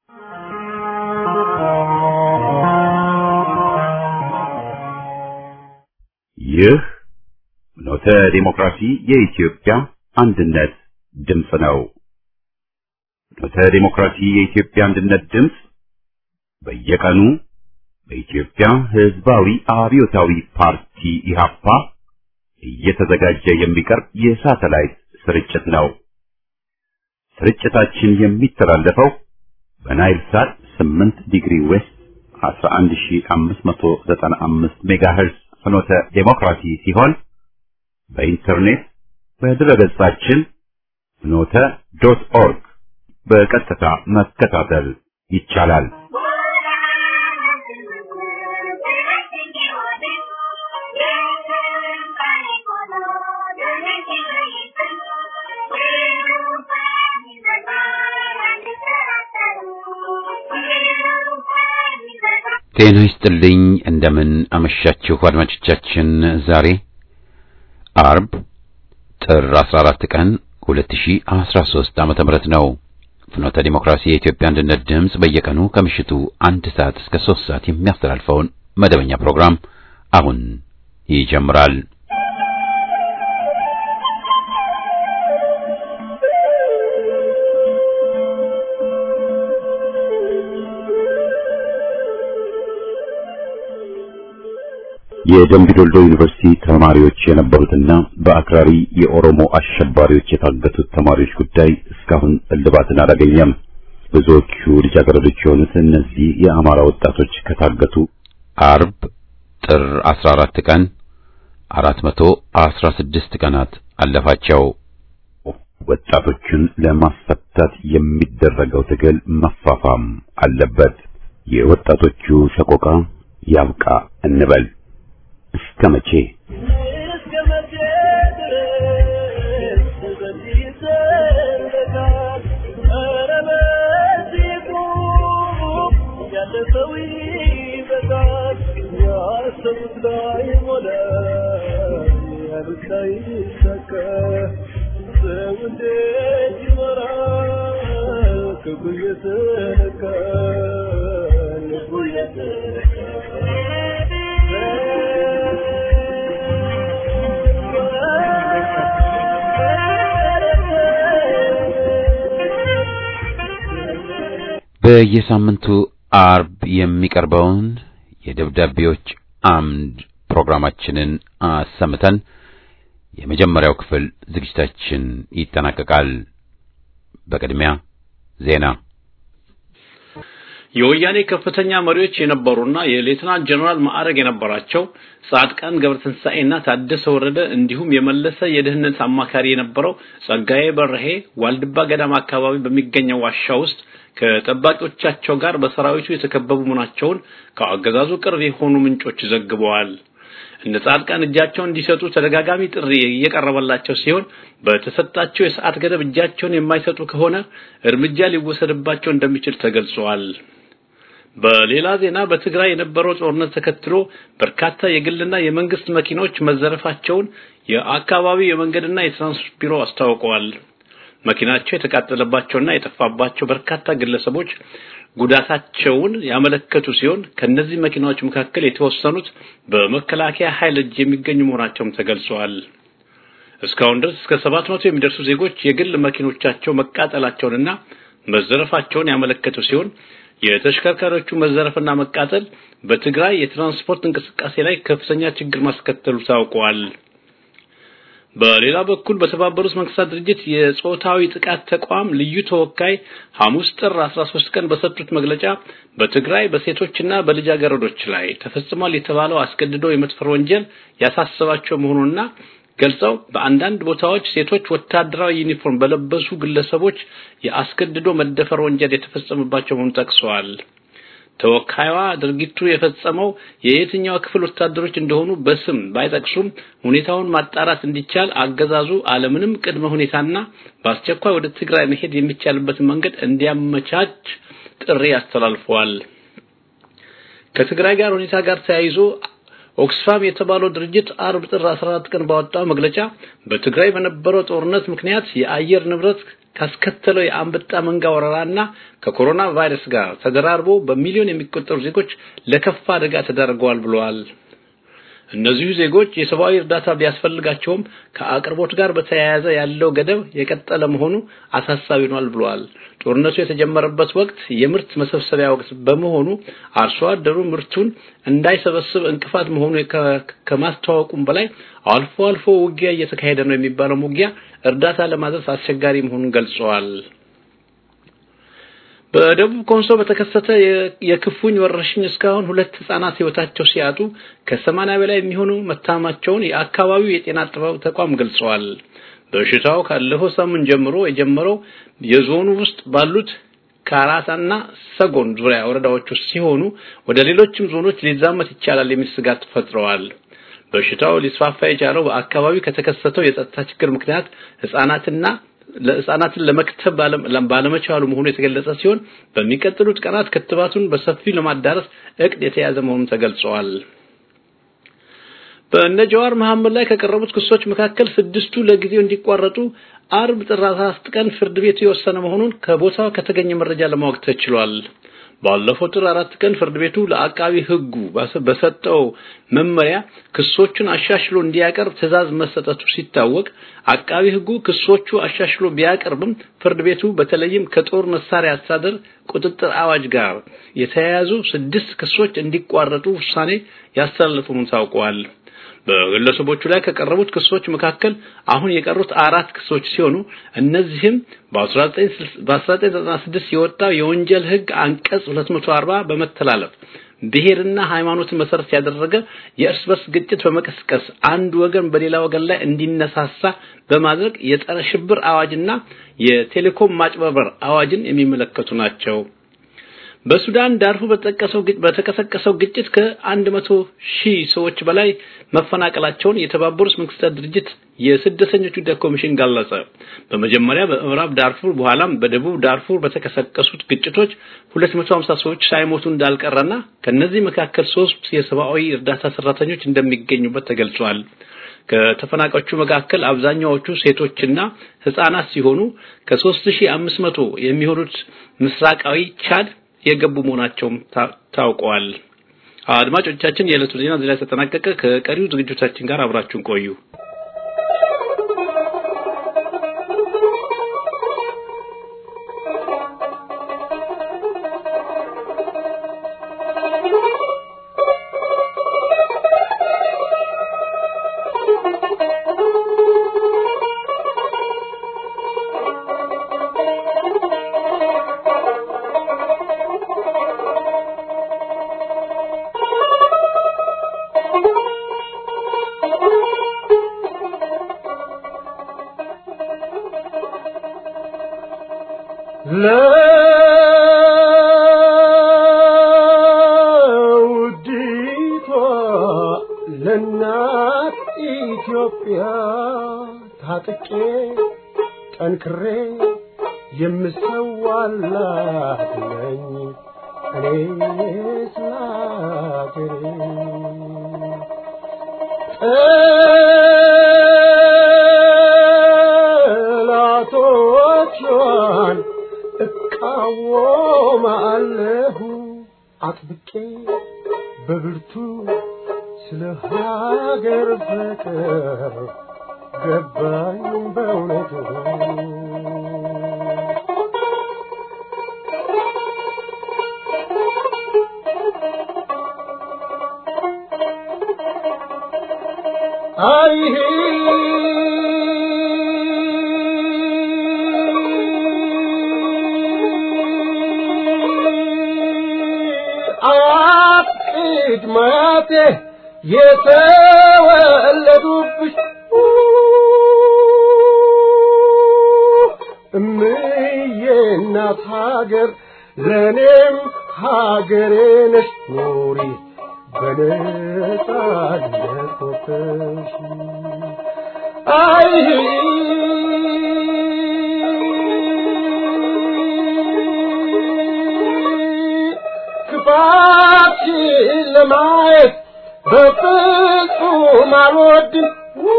ይህ ኖተ ዲሞክራሲ የኢትዮጵያ አንድነት ድምፅ ነው። ኖተ ዲሞክራሲ የኢትዮጵያ አንድነት ድምፅ በየቀኑ በኢትዮጵያ ሕዝባዊ አብዮታዊ ፓርቲ ኢህአፓ እየተዘጋጀ የሚቀርብ የሳተላይት ስርጭት ነው። ስርጭታችን የሚተላለፈው በናይል ሳት 8 ዲግሪ ዌስት 11595 ሜጋሄርዝ ፍኖተ ዴሞክራሲ ሲሆን በኢንተርኔት በድረገጻችን ፍኖተ ዶት ኦርግ በቀጥታ መከታተል ይቻላል። ጤና ይስጥልኝ። እንደምን አመሻችሁ አድማጮቻችን። ዛሬ አርብ ጥር 14 ቀን 2013 ዓመተ ምህረት ነው። ፍኖተ ዲሞክራሲ የኢትዮጵያ አንድነት ድምፅ በየቀኑ ከምሽቱ አንድ ሰዓት እስከ 3 ሰዓት የሚያስተላልፈውን መደበኛ ፕሮግራም አሁን ይጀምራል። የደምቢ ዶልዶ ዩኒቨርሲቲ ተማሪዎች የነበሩትና በአክራሪ የኦሮሞ አሸባሪዎች የታገቱት ተማሪዎች ጉዳይ እስካሁን እልባትን አላገኘም። ብዙዎቹ ልጃገረዶች የሆኑት እነዚህ የአማራ ወጣቶች ከታገቱ አርብ ጥር 14 ቀን 416 ቀናት አለፋቸው። ወጣቶቹን ለማስፈታት የሚደረገው ትግል መፋፋም አለበት። የወጣቶቹ ሰቆቃ ያብቃ እንበል። እስከ መቼ በየሳምንቱ አርብ የሚቀርበውን የደብዳቤዎች አምድ ፕሮግራማችንን አሰምተን የመጀመሪያው ክፍል ዝግጅታችን ይጠናቀቃል። በቅድሚያ ዜና። የወያኔ ከፍተኛ መሪዎች የነበሩና የሌተናንት ጀነራል ማዕረግ የነበራቸው ጻድቃን ገብረትንሳኤና ታደሰ ወረደ እንዲሁም የመለሰ የደህንነት አማካሪ የነበረው ጸጋዬ በርሄ ዋልድባ ገዳም አካባቢ በሚገኘው ዋሻ ውስጥ ከጠባቂዎቻቸው ጋር በሰራዊቱ የተከበቡ መሆናቸውን ከአገዛዙ ቅርብ የሆኑ ምንጮች ዘግበዋል። እነ ጻድቃን እጃቸውን እንዲሰጡ ተደጋጋሚ ጥሪ እየቀረበላቸው ሲሆን በተሰጣቸው የሰዓት ገደብ እጃቸውን የማይሰጡ ከሆነ እርምጃ ሊወሰድባቸው እንደሚችል ተገልጿል። በሌላ ዜና በትግራይ የነበረው ጦርነት ተከትሎ በርካታ የግልና የመንግስት መኪኖች መዘረፋቸውን የአካባቢው የመንገድና የትራንስፖርት ቢሮ አስታውቀዋል። መኪናቸው የተቃጠለባቸውና የጠፋባቸው በርካታ ግለሰቦች ጉዳታቸውን ያመለከቱ ሲሆን ከነዚህ መኪናዎች መካከል የተወሰኑት በመከላከያ ኃይል እጅ የሚገኙ መሆናቸውም ተገልጸዋል። እስካሁን ድረስ እስከ ሰባት መቶ የሚደርሱ ዜጎች የግል መኪኖቻቸው መቃጠላቸውንና መዘረፋቸውን ያመለከቱ ሲሆን የተሽከርካሪዎቹ መዘረፍና መቃጠል በትግራይ የትራንስፖርት እንቅስቃሴ ላይ ከፍተኛ ችግር ማስከተሉ ታውቋል። በሌላ በኩል በተባበሩት መንግስታት ድርጅት የጾታዊ ጥቃት ተቋም ልዩ ተወካይ ሐሙስ ጥር 13 ቀን በሰጡት መግለጫ በትግራይ በሴቶችና በልጃገረዶች ላይ ተፈጽሟል የተባለው አስገድዶ የመድፈር ወንጀል ያሳሰባቸው መሆኑንና ገልጸው በአንዳንድ ቦታዎች ሴቶች ወታደራዊ ዩኒፎርም በለበሱ ግለሰቦች የአስገድዶ መደፈር ወንጀል የተፈጸመባቸው መሆኑን ጠቅሰዋል። ተወካይዋ ድርጊቱ የፈጸመው የየትኛው ክፍል ወታደሮች እንደሆኑ በስም ባይጠቅሱም ሁኔታውን ማጣራት እንዲቻል አገዛዙ አለምንም ቅድመ ሁኔታና በአስቸኳይ ወደ ትግራይ መሄድ የሚቻልበትን መንገድ እንዲያመቻች ጥሪ አስተላልፈዋል። ከትግራይ ጋር ሁኔታ ጋር ተያይዞ ኦክስፋም የተባለው ድርጅት አርብ ጥር 14 ቀን ባወጣው መግለጫ በትግራይ በነበረው ጦርነት ምክንያት የአየር ንብረት ካስከተለው የአንበጣ መንጋ ወረራና ከኮሮና ቫይረስ ጋር ተደራርቦ በሚሊዮን የሚቆጠሩ ዜጎች ለከፋ አደጋ ተዳርገዋል ብለዋል። እነዚሁ ዜጎች የሰብአዊ እርዳታ ቢያስፈልጋቸውም ከአቅርቦት ጋር በተያያዘ ያለው ገደብ የቀጠለ መሆኑ አሳሳቢ ሆኗል ብለዋል። ጦርነቱ የተጀመረበት ወቅት የምርት መሰብሰቢያ ወቅት በመሆኑ አርሶ አደሩ ምርቱን እንዳይሰበስብ እንቅፋት መሆኑ ከማስተዋወቁም በላይ አልፎ አልፎ ውጊያ እየተካሄደ ነው የሚባለው ውጊያ እርዳታ ለማድረስ አስቸጋሪ መሆኑን ገልጸዋል። በደቡብ ኮንሶ በተከሰተ የክፉኝ ወረርሽኝ እስካሁን ሁለት ህጻናት ህይወታቸው ሲያጡ ከሰማንያ በላይ የሚሆኑ መታማቸውን የአካባቢው የጤና ጥበብ ተቋም ገልጸዋል። በሽታው ካለፈው ሳምንት ጀምሮ የጀመረው የዞኑ ውስጥ ባሉት ካራታና ሰጎን ዙሪያ ወረዳዎች ውስጥ ሲሆኑ ወደ ሌሎችም ዞኖች ሊዛመት ይቻላል የሚል ስጋት ፈጥረዋል። በሽታው ሊስፋፋ የቻለው በአካባቢው ከተከሰተው የጸጥታ ችግር ምክንያት ህጻናትና ለህፃናትን ለመክተብ ባለመቻሉ መሆኑ የተገለጸ ሲሆን በሚቀጥሉት ቀናት ክትባቱን በሰፊው ለማዳረስ እቅድ የተያዘ መሆኑን ተገልጿል። በእነ ጀዋር መሐመድ ላይ ከቀረቡት ክሶች መካከል ስድስቱ ለጊዜው እንዲቋረጡ አርብ ጥር 14 ቀን ፍርድ ቤቱ የወሰነ መሆኑን ከቦታው ከተገኘ መረጃ ለማወቅ ተችሏል። ባለፈው ጥር አራት ቀን ፍርድ ቤቱ ለአቃቢ ህጉ በሰጠው መመሪያ ክሶቹን አሻሽሎ እንዲያቀርብ ትዕዛዝ መሰጠቱ ሲታወቅ አቃቢ ህጉ ክሶቹ አሻሽሎ ቢያቀርብም ፍርድ ቤቱ በተለይም ከጦር መሳሪያ አስተዳደር ቁጥጥር አዋጅ ጋር የተያያዙ ስድስት ክሶች እንዲቋረጡ ውሳኔ ያስተላለፉ መሆኑን ታውቋል። በግለሰቦቹ ላይ ከቀረቡት ክሶች መካከል አሁን የቀሩት አራት ክሶች ሲሆኑ እነዚህም በ1996 የወጣው የወንጀል ህግ አንቀጽ 240 በመተላለፍ ብሔርና ሃይማኖትን መሰረት ያደረገ የእርስ በርስ ግጭት በመቀስቀስ አንድ ወገን በሌላ ወገን ላይ እንዲነሳሳ በማድረግ የጸረ ሽብር አዋጅና የቴሌኮም ማጭበርበር አዋጅን የሚመለከቱ ናቸው። በሱዳን ዳርፉር በተጠቀሰው በተቀሰቀሰው ግጭት ከ100 ሺህ ሰዎች በላይ መፈናቀላቸውን የተባበሩት መንግስታት ድርጅት የስደተኞች ጉዳይ ኮሚሽን ገለጸ። በመጀመሪያ በምዕራብ ዳርፉር በኋላም በደቡብ ዳርፉር በተቀሰቀሱት ግጭቶች 250 ሰዎች ሳይሞቱ እንዳልቀረና ከነዚህ መካከል ሶስት የሰብአዊ እርዳታ ሰራተኞች እንደሚገኙበት ተገልጿል። ከተፈናቃዮቹ መካከል አብዛኛዎቹ ሴቶችና ህፃናት ሲሆኑ ከ3500 የሚሆኑት ምስራቃዊ ቻድ የገቡ መሆናቸውም ታውቀዋል። አድማጮቻችን የዕለቱ ዜና እዚህ ላይ ተጠናቀቀ። ከቀሪው ዝግጅቶቻችን ጋር አብራችሁን ቆዩ። ለውዲቷ ለእናት ኢትዮጵያ ታጥቄ ጠንክሬ የምሰዋላት ነኝ እኔ ስላገሬ ጠላቶቿን እቃወማለሁ አጥብቄ በብርቱ ስለ ሀገር ፍቅር ገባኝ በእውነቱ አይሄ አያቅድ ማቴ የተወለዱብሽ እምዬ እናት ሀገር ለእኔም ሀገሬ ነሽ ኑሪ በነጻነት ወጥተሽ አይ ክፋትሽን ለማየት በፍጹም አልወድም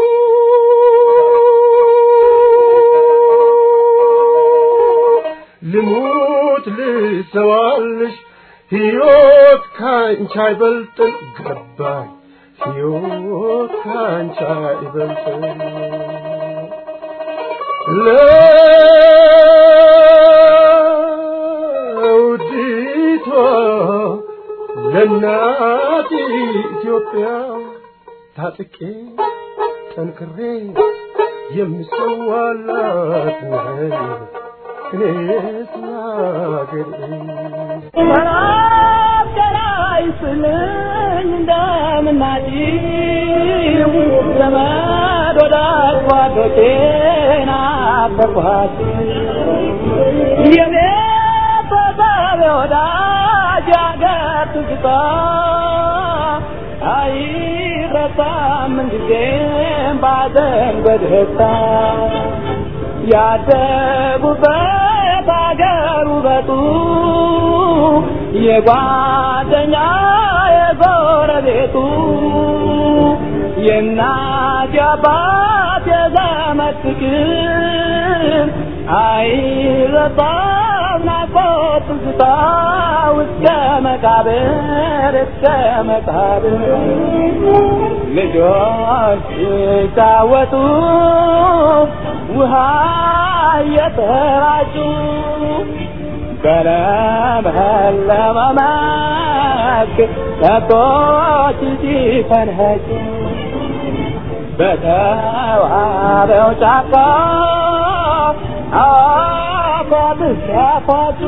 ልሙት ልሰዋልሽ ሕይወት ካንቺ አይበልጥም ገባኝ ሕይወት ካንቺ አይበልጥም ለውዲቷ ለእናት ኢትዮጵያ ታጥቄ ጠንክሬ የምሰዋላት ነኝ እኔስ ለአገሬ ይስልኝ እንደምናጭው ዘመድ ወዳጅ ጓዶቼን አፈርኳት የኔ ተሳቢ ወዳጅ ያገር ትዝታ አይረሳም ምንጊዜም ባዘን በደስታ ያደጉበት አገር ውበቱ የጓደኛ የጎረቤቱ የእናት የአባት የዘመድ ፍቅር አይረሳም ናፍቆት ትዝታ እስከ መቃብር እስከ መቃብር ልጆች ሲጫወቱ ውሃ እየተራጩ በለመለመ መስክ ከብቶች ሲፈንኸጩ በተዋበው ጫካ አፏት ሲያፏጩ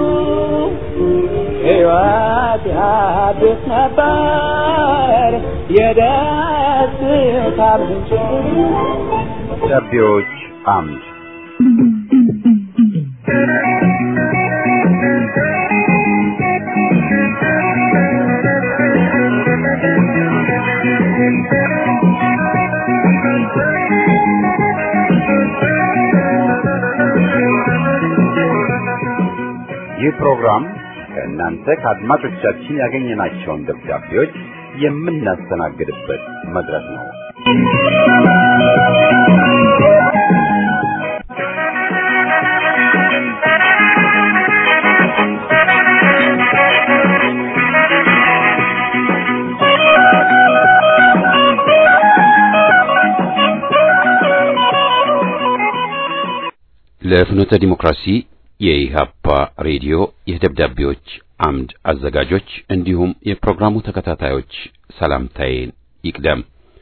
ሕይወት ያድስ ነበር የደስታ ምንጭ ደብዳቤዎች አምድ ይህ ፕሮግራም ከእናንተ ከአድማጮቻችን ያገኘናቸውን ደብዳቤዎች የምናስተናግድበት መድረክ ነው። ለፍኖተ ዲሞክራሲ የኢሃፓ ሬዲዮ የደብዳቤዎች አምድ አዘጋጆች እንዲሁም የፕሮግራሙ ተከታታዮች ሰላምታዬን ይቅደም።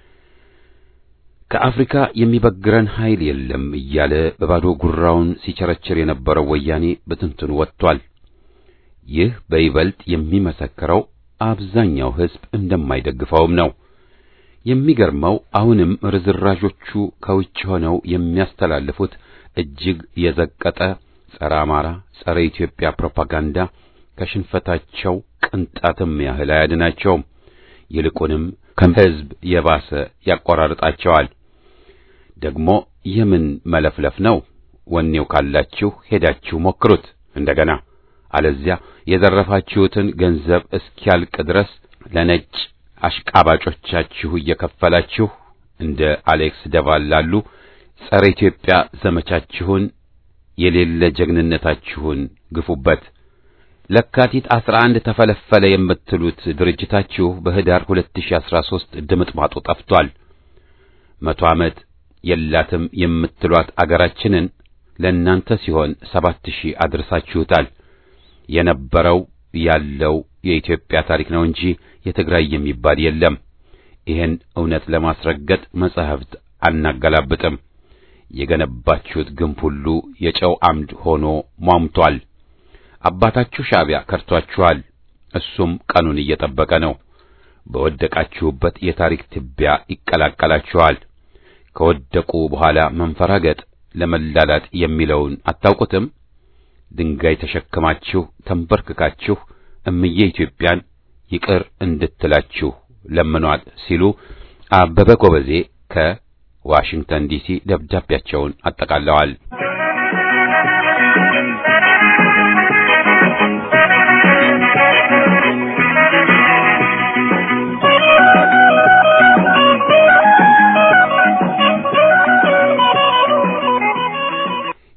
ከአፍሪካ የሚበግረን ኃይል የለም እያለ በባዶ ጉራውን ሲቸረችር የነበረው ወያኔ በትንትኑ ወጥቷል። ይህ በይበልጥ የሚመሰክረው አብዛኛው ሕዝብ እንደማይደግፈውም ነው። የሚገርመው አሁንም ርዝራዦቹ ከውጭ ሆነው የሚያስተላልፉት እጅግ የዘቀጠ ጸረ አማራ፣ ጸረ ኢትዮጵያ ፕሮፓጋንዳ ከሽንፈታቸው ቅንጣትም ያህል አያድናቸውም። ይልቁንም ከሕዝብ የባሰ ያቆራርጣቸዋል። ደግሞ የምን መለፍለፍ ነው? ወኔው ካላችሁ ሄዳችሁ ሞክሩት እንደገና። አለዚያ የዘረፋችሁትን ገንዘብ እስኪያልቅ ድረስ ለነጭ አሽቃባጮቻችሁ እየከፈላችሁ እንደ አሌክስ ደቫል ላሉ ጸረ ኢትዮጵያ ዘመቻችሁን የሌለ ጀግንነታችሁን ግፉበት። ለካቲት 11 ተፈለፈለ የምትሉት ድርጅታችሁ በህዳር 2013 ድምጥማጡ ጠፍቷል። መቶ ዓመት የላትም የምትሏት አገራችንን ለእናንተ ሲሆን ሰባት ሺህ አድርሳችሁታል። የነበረው ያለው የኢትዮጵያ ታሪክ ነው እንጂ የትግራይ የሚባል የለም። ይህን እውነት ለማስረገጥ መጻሕፍት አናገላብጥም። የገነባችሁት ግንብ ሁሉ የጨው አምድ ሆኖ ሟምቷል። አባታችሁ ሻዕቢያ ከርቷችኋል። እሱም ቀኑን እየጠበቀ ነው። በወደቃችሁበት የታሪክ ትቢያ ይቀላቀላችኋል። ከወደቁ በኋላ መንፈራገጥ ለመላላጥ የሚለውን አታውቁትም? ድንጋይ ተሸክማችሁ ተንበርክካችሁ እምዬ ኢትዮጵያን ይቅር እንድትላችሁ ለምኗል ሲሉ አበበ ጎበዜ ከዋሽንግተን ዲሲ ደብዳቤያቸውን አጠቃለዋል።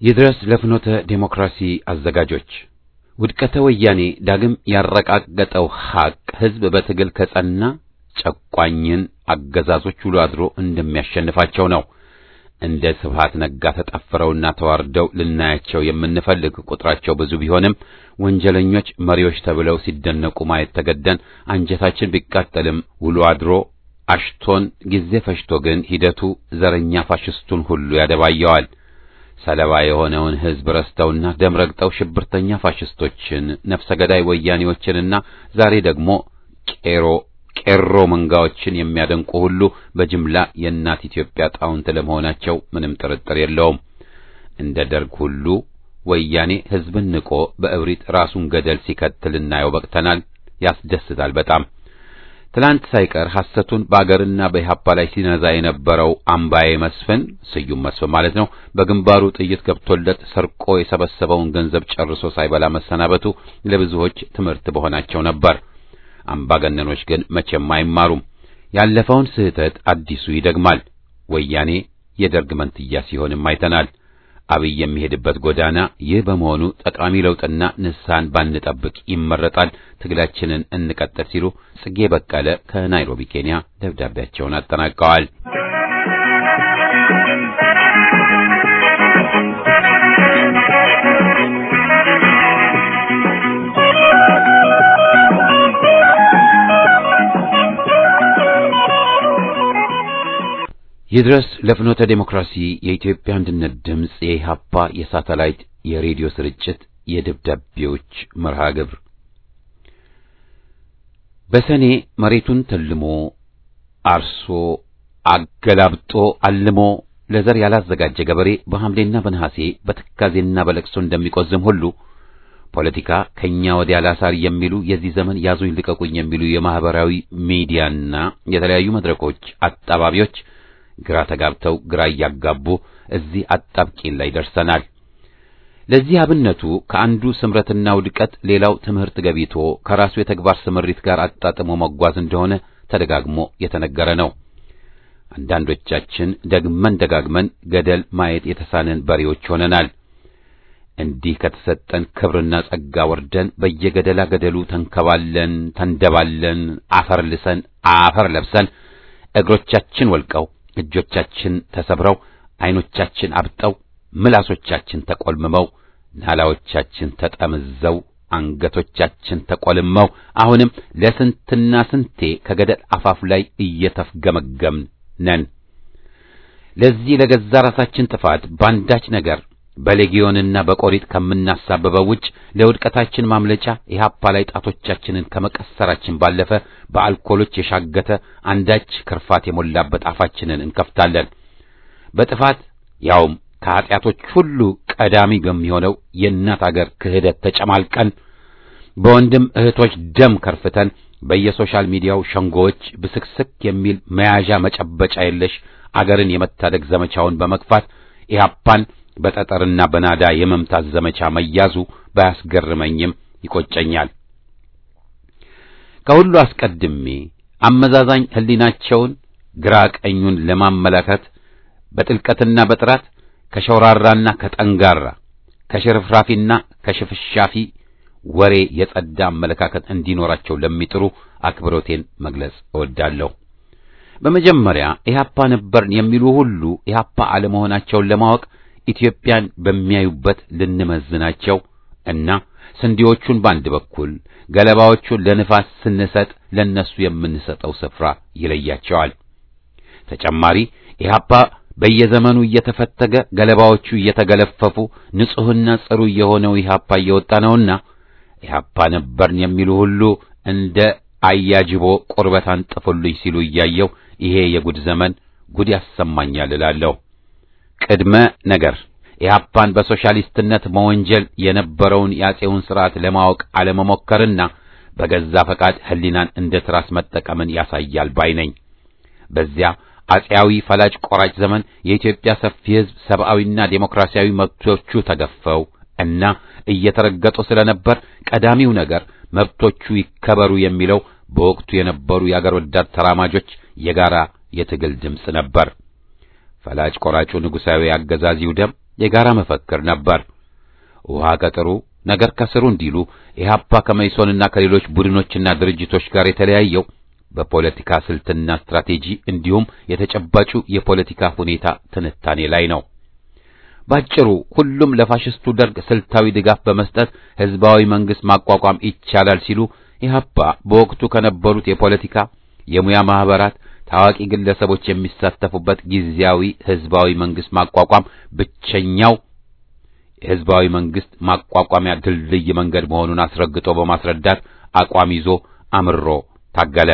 ይድረስ ለፍኖተ ዴሞክራሲ አዘጋጆች ውድቀተ ወያኔ ዳግም ያረቃገጠው ሐቅ ሕዝብ በትግል ከጸና ጨቋኝን አገዛዞች ውሎ አድሮ እንደሚያሸንፋቸው ነው። እንደ ስብሃት ነጋ ተጠፍረውና ተዋርደው ልናያቸው የምንፈልግ ቁጥራቸው ብዙ ቢሆንም ወንጀለኞች መሪዎች ተብለው ሲደነቁ ማየት ተገደን አንጀታችን ቢቃጠልም ውሎ አድሮ አሽቶን ጊዜ ፈጅቶ ግን ሂደቱ ዘረኛ ፋሽስቱን ሁሉ ያደባየዋል። ሰለባ የሆነውን ሕዝብ ረስተውና ደም ረግጠው ሽብርተኛ ፋሽስቶችን፣ ነፍሰ ገዳይ ወያኔዎችንና ዛሬ ደግሞ ቄሮ ቄሮ መንጋዎችን የሚያደንቁ ሁሉ በጅምላ የእናት ኢትዮጵያ ጣውንት ለመሆናቸው ምንም ጥርጥር የለውም። እንደ ደርግ ሁሉ ወያኔ ሕዝብን ንቆ በእብሪት ራሱን ገደል ሲከትል እናየው በቅተናል። ያስደስታል በጣም። ትላንት ሳይቀር ሐሰቱን በአገርና በኢህአፓ ላይ ሲነዛ የነበረው አምባዬ መስፍን ስዩም መስፍን ማለት ነው። በግንባሩ ጥይት ገብቶለት ሰርቆ የሰበሰበውን ገንዘብ ጨርሶ ሳይበላ መሰናበቱ ለብዙዎች ትምህርት በሆናቸው ነበር። አምባገነኖች ግን መቼም አይማሩም። ያለፈውን ስህተት አዲሱ ይደግማል። ወያኔ የደርግ መንትያ ሲሆንም አይተናል። አብይ የሚሄድበት ጎዳና ይህ በመሆኑ ጠቃሚ ለውጥና ንስሐን ባንጠብቅ ይመረጣል። ትግላችንን እንቀጥል ሲሉ ጽጌ በቀለ ከናይሮቢ ኬንያ ደብዳቤያቸውን አጠናቀዋል። ይድረስ ለፍኖተ ዴሞክራሲ የኢትዮጵያ አንድነት ድምፅ የኢሃፓ የሳተላይት የሬዲዮ ስርጭት የደብዳቤዎች መርሃ ግብር በሰኔ መሬቱን ተልሞ አርሶ አገላብጦ አልሞ ለዘር ያላዘጋጀ ገበሬ በሐምሌና በነሐሴ በትካዜና በለቅሶ እንደሚቆዝም ሁሉ ፖለቲካ ከኛ ወዲያ ላሳር የሚሉ የዚህ ዘመን ያዙኝ ልቀቁኝ የሚሉ የማህበራዊ ሚዲያና የተለያዩ መድረኮች አጣባቢዎች ግራ ተጋብተው ግራ እያጋቡ እዚህ አጣብቂኝ ላይ ደርሰናል። ለዚህ አብነቱ ከአንዱ ስምረትና ውድቀት ሌላው ትምህርት ገቢቶ ከራሱ የተግባር ስምሪት ጋር አጣጥሞ መጓዝ እንደሆነ ተደጋግሞ የተነገረ ነው። አንዳንዶቻችን ደግመን ደጋግመን ገደል ማየት የተሳነን በሬዎች ሆነናል። እንዲህ ከተሰጠን ክብርና ጸጋ ወርደን በየገደላ ገደሉ ተንከባለን፣ ተንደባለን፣ አፈር ልሰን አፈር ለብሰን እግሮቻችን ወልቀው እጆቻችን ተሰብረው ዓይኖቻችን አብጠው ምላሶቻችን ተቆልምመው ናላዎቻችን ተጠምዘው አንገቶቻችን ተቆልመው አሁንም ለስንትና ስንቴ ከገደል አፋፍ ላይ እየተፍገመገምን ነን። ለዚህ ለገዛ ራሳችን ጥፋት ባንዳች ነገር በሌጊዮንና በቆሪጥ ከምናሳበበው ውጭ ለውድቀታችን ማምለጫ ኢህአፓ ላይ ጣቶቻችንን ከመቀሰራችን ባለፈ በአልኮሎች የሻገተ አንዳች ክርፋት የሞላበት አፋችንን እንከፍታለን። በጥፋት ያውም ከኀጢአቶች ሁሉ ቀዳሚ በሚሆነው የእናት አገር ክህደት ተጨማልቀን በወንድም እህቶች ደም ከርፍተን በየሶሻል ሚዲያው ሸንጎዎች ብስክስክ የሚል መያዣ መጨበጫ የለሽ አገርን የመታደግ ዘመቻውን በመግፋት ኢህአፓን በጠጠርና በናዳ የመምታት ዘመቻ መያዙ ባያስገርመኝም ይቆጨኛል። ከሁሉ አስቀድሜ አመዛዛኝ ሕሊናቸውን ግራ ቀኙን ለማመላከት በጥልቀትና በጥራት ከሸውራራና ከጠንጋራ ከሽርፍራፊና ከሽፍሻፊ ወሬ የጸዳ አመለካከት እንዲኖራቸው ለሚጥሩ አክብሮቴን መግለጽ እወዳለሁ። በመጀመሪያ ኢህአፓ ነበርን የሚሉ ሁሉ ኢህአፓ አለመሆናቸውን ለማወቅ ኢትዮጵያን በሚያዩበት ልንመዝናቸው እና ስንዴዎቹን በአንድ በኩል ገለባዎቹን ለንፋስ ስንሰጥ ለነሱ የምንሰጠው ስፍራ ይለያቸዋል። ተጨማሪ ኢህአፓ በየዘመኑ እየተፈተገ ገለባዎቹ እየተገለፈፉ ንጹሕና ጽሩ የሆነው ኢህአፓ እየወጣ ነውና ኢህአፓ ነበርን የሚሉ ሁሉ እንደ አያጅቦ ቁርበት አንጥፉልኝ ሲሉ እያየው ይሄ የጉድ ዘመን ጉድ ያሰማኛል እላለሁ። ቅድመ ነገር ኢህአፓን በሶሻሊስትነት መወንጀል የነበረውን የአፄውን ሥርዓት ለማወቅ አለመሞከርና በገዛ ፈቃድ ሕሊናን እንደ ትራስ መጠቀምን ያሳያል ባይ ነኝ። በዚያ አፄያዊ ፈላጭ ቆራጭ ዘመን የኢትዮጵያ ሰፊ ሕዝብ ሰብአዊና ዴሞክራሲያዊ መብቶቹ ተገፈው እና እየተረገጡ ስለነበር ቀዳሚው ነገር መብቶቹ ይከበሩ የሚለው በወቅቱ የነበሩ የአገር ወዳድ ተራማጆች የጋራ የትግል ድምፅ ነበር። ፈላጭ ቆራጩ ንጉሣዊ አገዛዝ ይውደም፣ የጋራ መፈክር ነበር። ውሃ ቀጥሩ ነገር ከስሩ እንዲሉ ኢህአፓ ከመይሶንና ከሌሎች ቡድኖችና ድርጅቶች ጋር የተለያየው በፖለቲካ ስልትና ስትራቴጂ እንዲሁም የተጨባጩ የፖለቲካ ሁኔታ ትንታኔ ላይ ነው። ባጭሩ ሁሉም ለፋሽስቱ ደርግ ስልታዊ ድጋፍ በመስጠት ህዝባዊ መንግስት ማቋቋም ይቻላል ሲሉ ኢህአፓ በወቅቱ ከነበሩት የፖለቲካ የሙያ ማህበራት ታዋቂ ግለሰቦች የሚሳተፉበት ጊዜያዊ ህዝባዊ መንግስት ማቋቋም ብቸኛው የህዝባዊ መንግስት ማቋቋሚያ ድልድይ መንገድ መሆኑን አስረግጦ በማስረዳት አቋም ይዞ አምሮ ታገለ።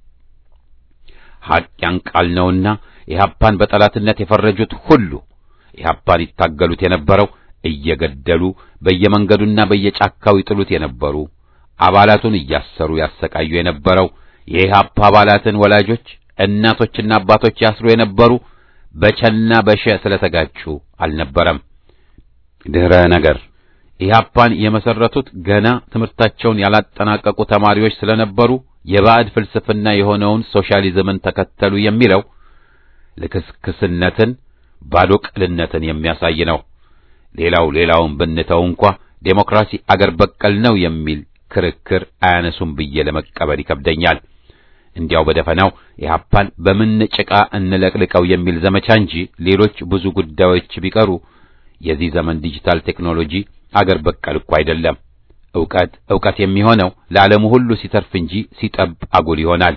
ሐቅ ያንቃል ነውና ኢህአፓን በጠላትነት የፈረጁት ሁሉ ኢህአፓን ይታገሉት የነበረው እየገደሉ በየመንገዱና በየጫካው ይጥሉት የነበሩ አባላቱን እያሰሩ ያሰቃዩ የነበረው የኢህአፓ አባላትን ወላጆች እናቶችና አባቶች ያስሩ የነበሩ በቸና በሸ ስለተጋጩ አልነበረም። ድህረ ነገር ኢህአፓን የመሰረቱት ገና ትምህርታቸውን ያላጠናቀቁ ተማሪዎች ስለነበሩ የባዕድ ፍልስፍና የሆነውን ሶሻሊዝምን ተከተሉ የሚለው ልክስክስነትን ባዶ ቅልነትን የሚያሳይ ነው። ሌላው ሌላውን ብንተው እንኳ ዴሞክራሲ አገር በቀል ነው የሚል ክርክር አያነሱም ብዬ ለመቀበል ይከብደኛል። እንዲያው በደፈናው ኢህአፓን በምን ጭቃ እንለቅልቀው የሚል ዘመቻ እንጂ ሌሎች ብዙ ጉዳዮች ቢቀሩ የዚህ ዘመን ዲጂታል ቴክኖሎጂ አገር በቀል እኮ አይደለም። ዕውቀት ዕውቀት የሚሆነው ለዓለሙ ሁሉ ሲተርፍ እንጂ ሲጠብ አጉል ይሆናል።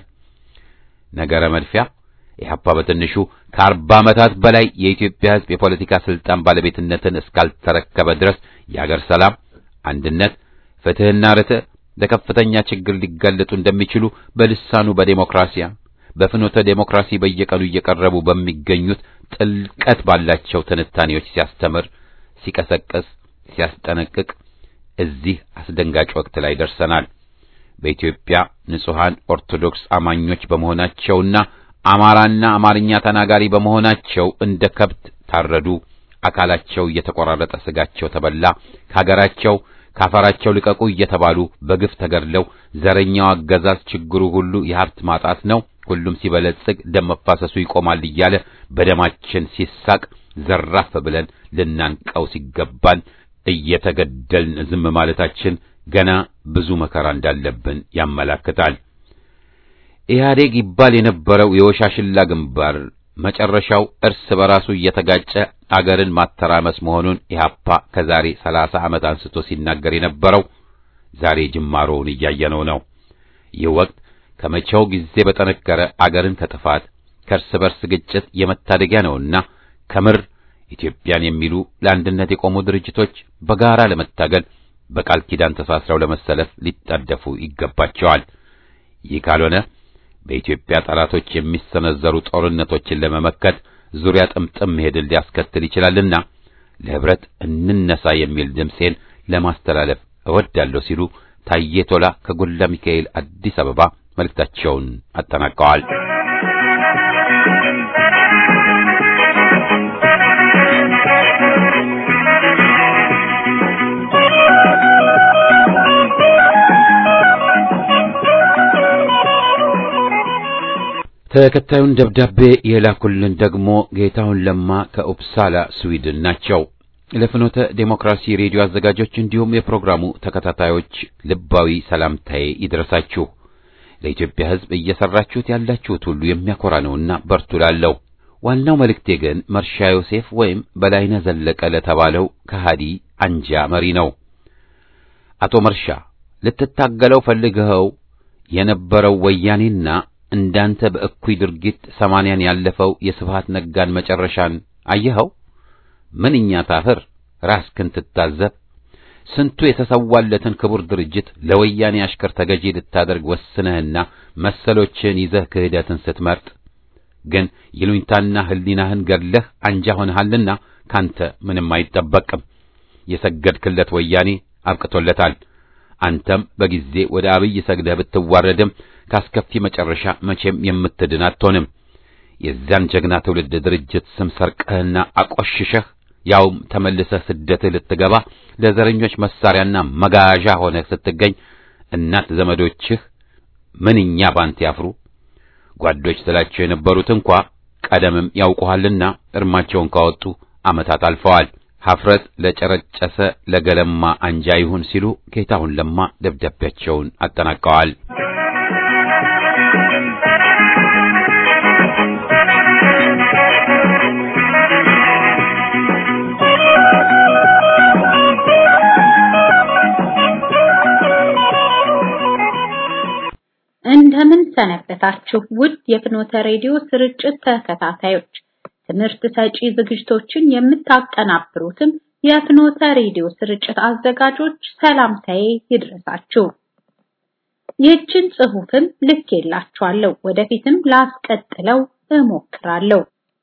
ነገረ መድፊያ ኢህአፓ በትንሹ ከአርባ ዓመታት በላይ የኢትዮጵያ ሕዝብ የፖለቲካ ስልጣን ባለቤትነትን እስካልተረከበ ድረስ የአገር ሰላም፣ አንድነት፣ ፍትሕና ርትዕ ለከፍተኛ ችግር ሊጋለጡ እንደሚችሉ በልሳኑ በዴሞክራሲያ በፍኖተ ዴሞክራሲ በየቀኑ እየቀረቡ በሚገኙት ጥልቀት ባላቸው ትንታኔዎች ሲያስተምር፣ ሲቀሰቅስ፣ ሲያስጠነቅቅ እዚህ አስደንጋጭ ወቅት ላይ ደርሰናል። በኢትዮጵያ ንጹሐን ኦርቶዶክስ አማኞች በመሆናቸውና አማራና አማርኛ ተናጋሪ በመሆናቸው እንደ ከብት ታረዱ፣ አካላቸው እየተቆራረጠ ስጋቸው ተበላ፣ ከሀገራቸው ካፈራቸው ልቀቁ እየተባሉ በግፍ ተገድለው ዘረኛው አገዛዝ ችግሩ ሁሉ የሀብት ማጣት ነው፣ ሁሉም ሲበለጽግ ደም መፋሰሱ ይቆማል እያለ በደማችን ሲሳቅ ዘራፍ ብለን ልናንቀው ሲገባን እየተገደልን ዝም ማለታችን ገና ብዙ መከራ እንዳለብን ያመላክታል። ኢህአዴግ ይባል የነበረው የወሻሽላ ግንባር መጨረሻው እርስ በራሱ እየተጋጨ አገርን ማተራመስ መሆኑን ኢህአፓ ከዛሬ ሰላሳ ዓመት አንስቶ ሲናገር የነበረው ዛሬ ጅማሮውን እያየነው ነው። ይህ ወቅት ከመቼው ጊዜ በጠነከረ አገርን ከጥፋት ከእርስ በርስ ግጭት የመታደጊያ ነውና ከምር ኢትዮጵያን የሚሉ ለአንድነት የቆሙ ድርጅቶች በጋራ ለመታገል በቃል ኪዳን ተሳስረው ለመሰለፍ ሊጣደፉ ይገባቸዋል። ይህ ካልሆነ በኢትዮጵያ ጠላቶች የሚሰነዘሩ ጦርነቶችን ለመመከት ዙሪያ ጥምጥም መሄድን ሊያስከትል ይችላልና ለህብረት እንነሳ የሚል ድምፄን ለማስተላለፍ እወዳለሁ ሲሉ ታዬ ቶላ ከጎላ ሚካኤል አዲስ አበባ መልእክታቸውን አጠናቀዋል። ተከታዩን ደብዳቤ የላኩልን ደግሞ ጌታሁን ለማ ከኡፕሳላ ስዊድን ናቸው። ለፍኖተ ዴሞክራሲ ሬዲዮ አዘጋጆች እንዲሁም የፕሮግራሙ ተከታታዮች ልባዊ ሰላምታዬ ይድረሳችሁ። ለኢትዮጵያ ሕዝብ እየሰራችሁት ያላችሁት ሁሉ የሚያኮራ ነውና በርቱ ላለው። ዋናው መልእክቴ ግን መርሻ ዮሴፍ ወይም በላይነህ ዘለቀ ለተባለው ከሃዲ አንጃ መሪ ነው። አቶ መርሻ ልትታገለው ፈልገኸው የነበረው ወያኔና እንዳንተ በእኩይ ድርጊት ሰማንያን ያለፈው የስብሃት ነጋን መጨረሻን አየኸው? ምንኛ ታፍር ራስክን ትታዘብ። ስንቱ የተሰዋለትን ክቡር ድርጅት ለወያኔ አሽከር ተገዢ ልታደርግ ወስነህና መሰሎችን ይዘህ ክህደትን ስትመርጥ ግን ይሉኝታና ሕሊናህን ገድለህ አንጃ ሆነሃልና ካንተ ምንም አይጠበቅም። የሰገድክለት ወያኔ አብቅቶለታል። አንተም በጊዜ ወደ አብይ ሰግደህ ብትዋረድም ካስከፊ መጨረሻ መቼም የምትድን አትሆንም። የዚያን ጀግና ትውልድ ድርጅት ስም ሰርቀህና አቆሽሸህ ያውም ተመልሰህ ስደትህ ልትገባ ለዘረኞች መሳሪያና መጋዣ ሆነህ ስትገኝ እናት ዘመዶችህ ምንኛ ባንተ ያፍሩ። ጓዶች ስላቸው የነበሩት እንኳ ቀደምም ያውቁሃልና እርማቸውን ካወጡ ዓመታት አልፈዋል። ሀፍረት ለጨረጨሰ ለገለማ አንጃ ይሁን ሲሉ ጌታሁን ለማ ደብዳቤያቸውን አጠናቀዋል። እንደምን ሰነበታችሁ ውድ የፍኖተ ሬዲዮ ስርጭት ተከታታዮች። ትምህርት ሰጪ ዝግጅቶችን የምታቀናብሩትም የፍኖተ ሬዲዮ ስርጭት አዘጋጆች ሰላምታዬ ይድረሳችሁ። ይህችን ጽሑፍም ልኬላችኋለሁ፣ ወደፊትም ላስቀጥለው እሞክራለሁ።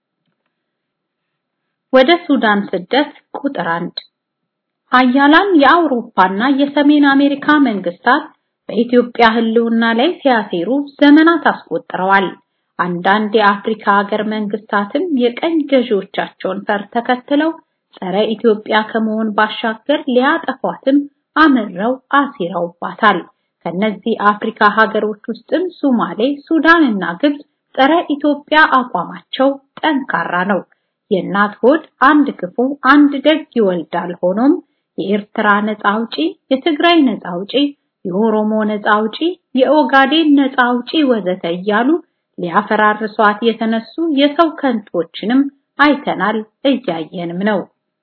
ወደ ሱዳን ስደት ቁጥር አንድ ሀያላን የአውሮፓና የሰሜን አሜሪካ መንግስታት በኢትዮጵያ ሕልውና ላይ ሲያሴሩ ዘመናት አስቆጥረዋል። አንዳንድ የአፍሪካ ሀገር መንግስታትም የቀኝ ገዢዎቻቸውን ፈር ተከትለው ጸረ ኢትዮጵያ ከመሆን ባሻገር ሊያጠፏትም አምረው አሲረውባታል። ከነዚህ አፍሪካ ሀገሮች ውስጥም ሱማሌ፣ ሱዳን እና ግብጽ ጸረ ኢትዮጵያ አቋማቸው ጠንካራ ነው። የእናት ሆድ አንድ ክፉ አንድ ደግ ይወልዳል። ሆኖም የኤርትራ ነፃ አውጪ፣ የትግራይ ነፃ አውጪ የኦሮሞ ነፃ አውጪ፣ የኦጋዴን ነፃ አውጪ ወዘተ እያሉ ሊያፈራርሷት የተነሱ የሰው ከንቶችንም አይተናል እያየንም ነው።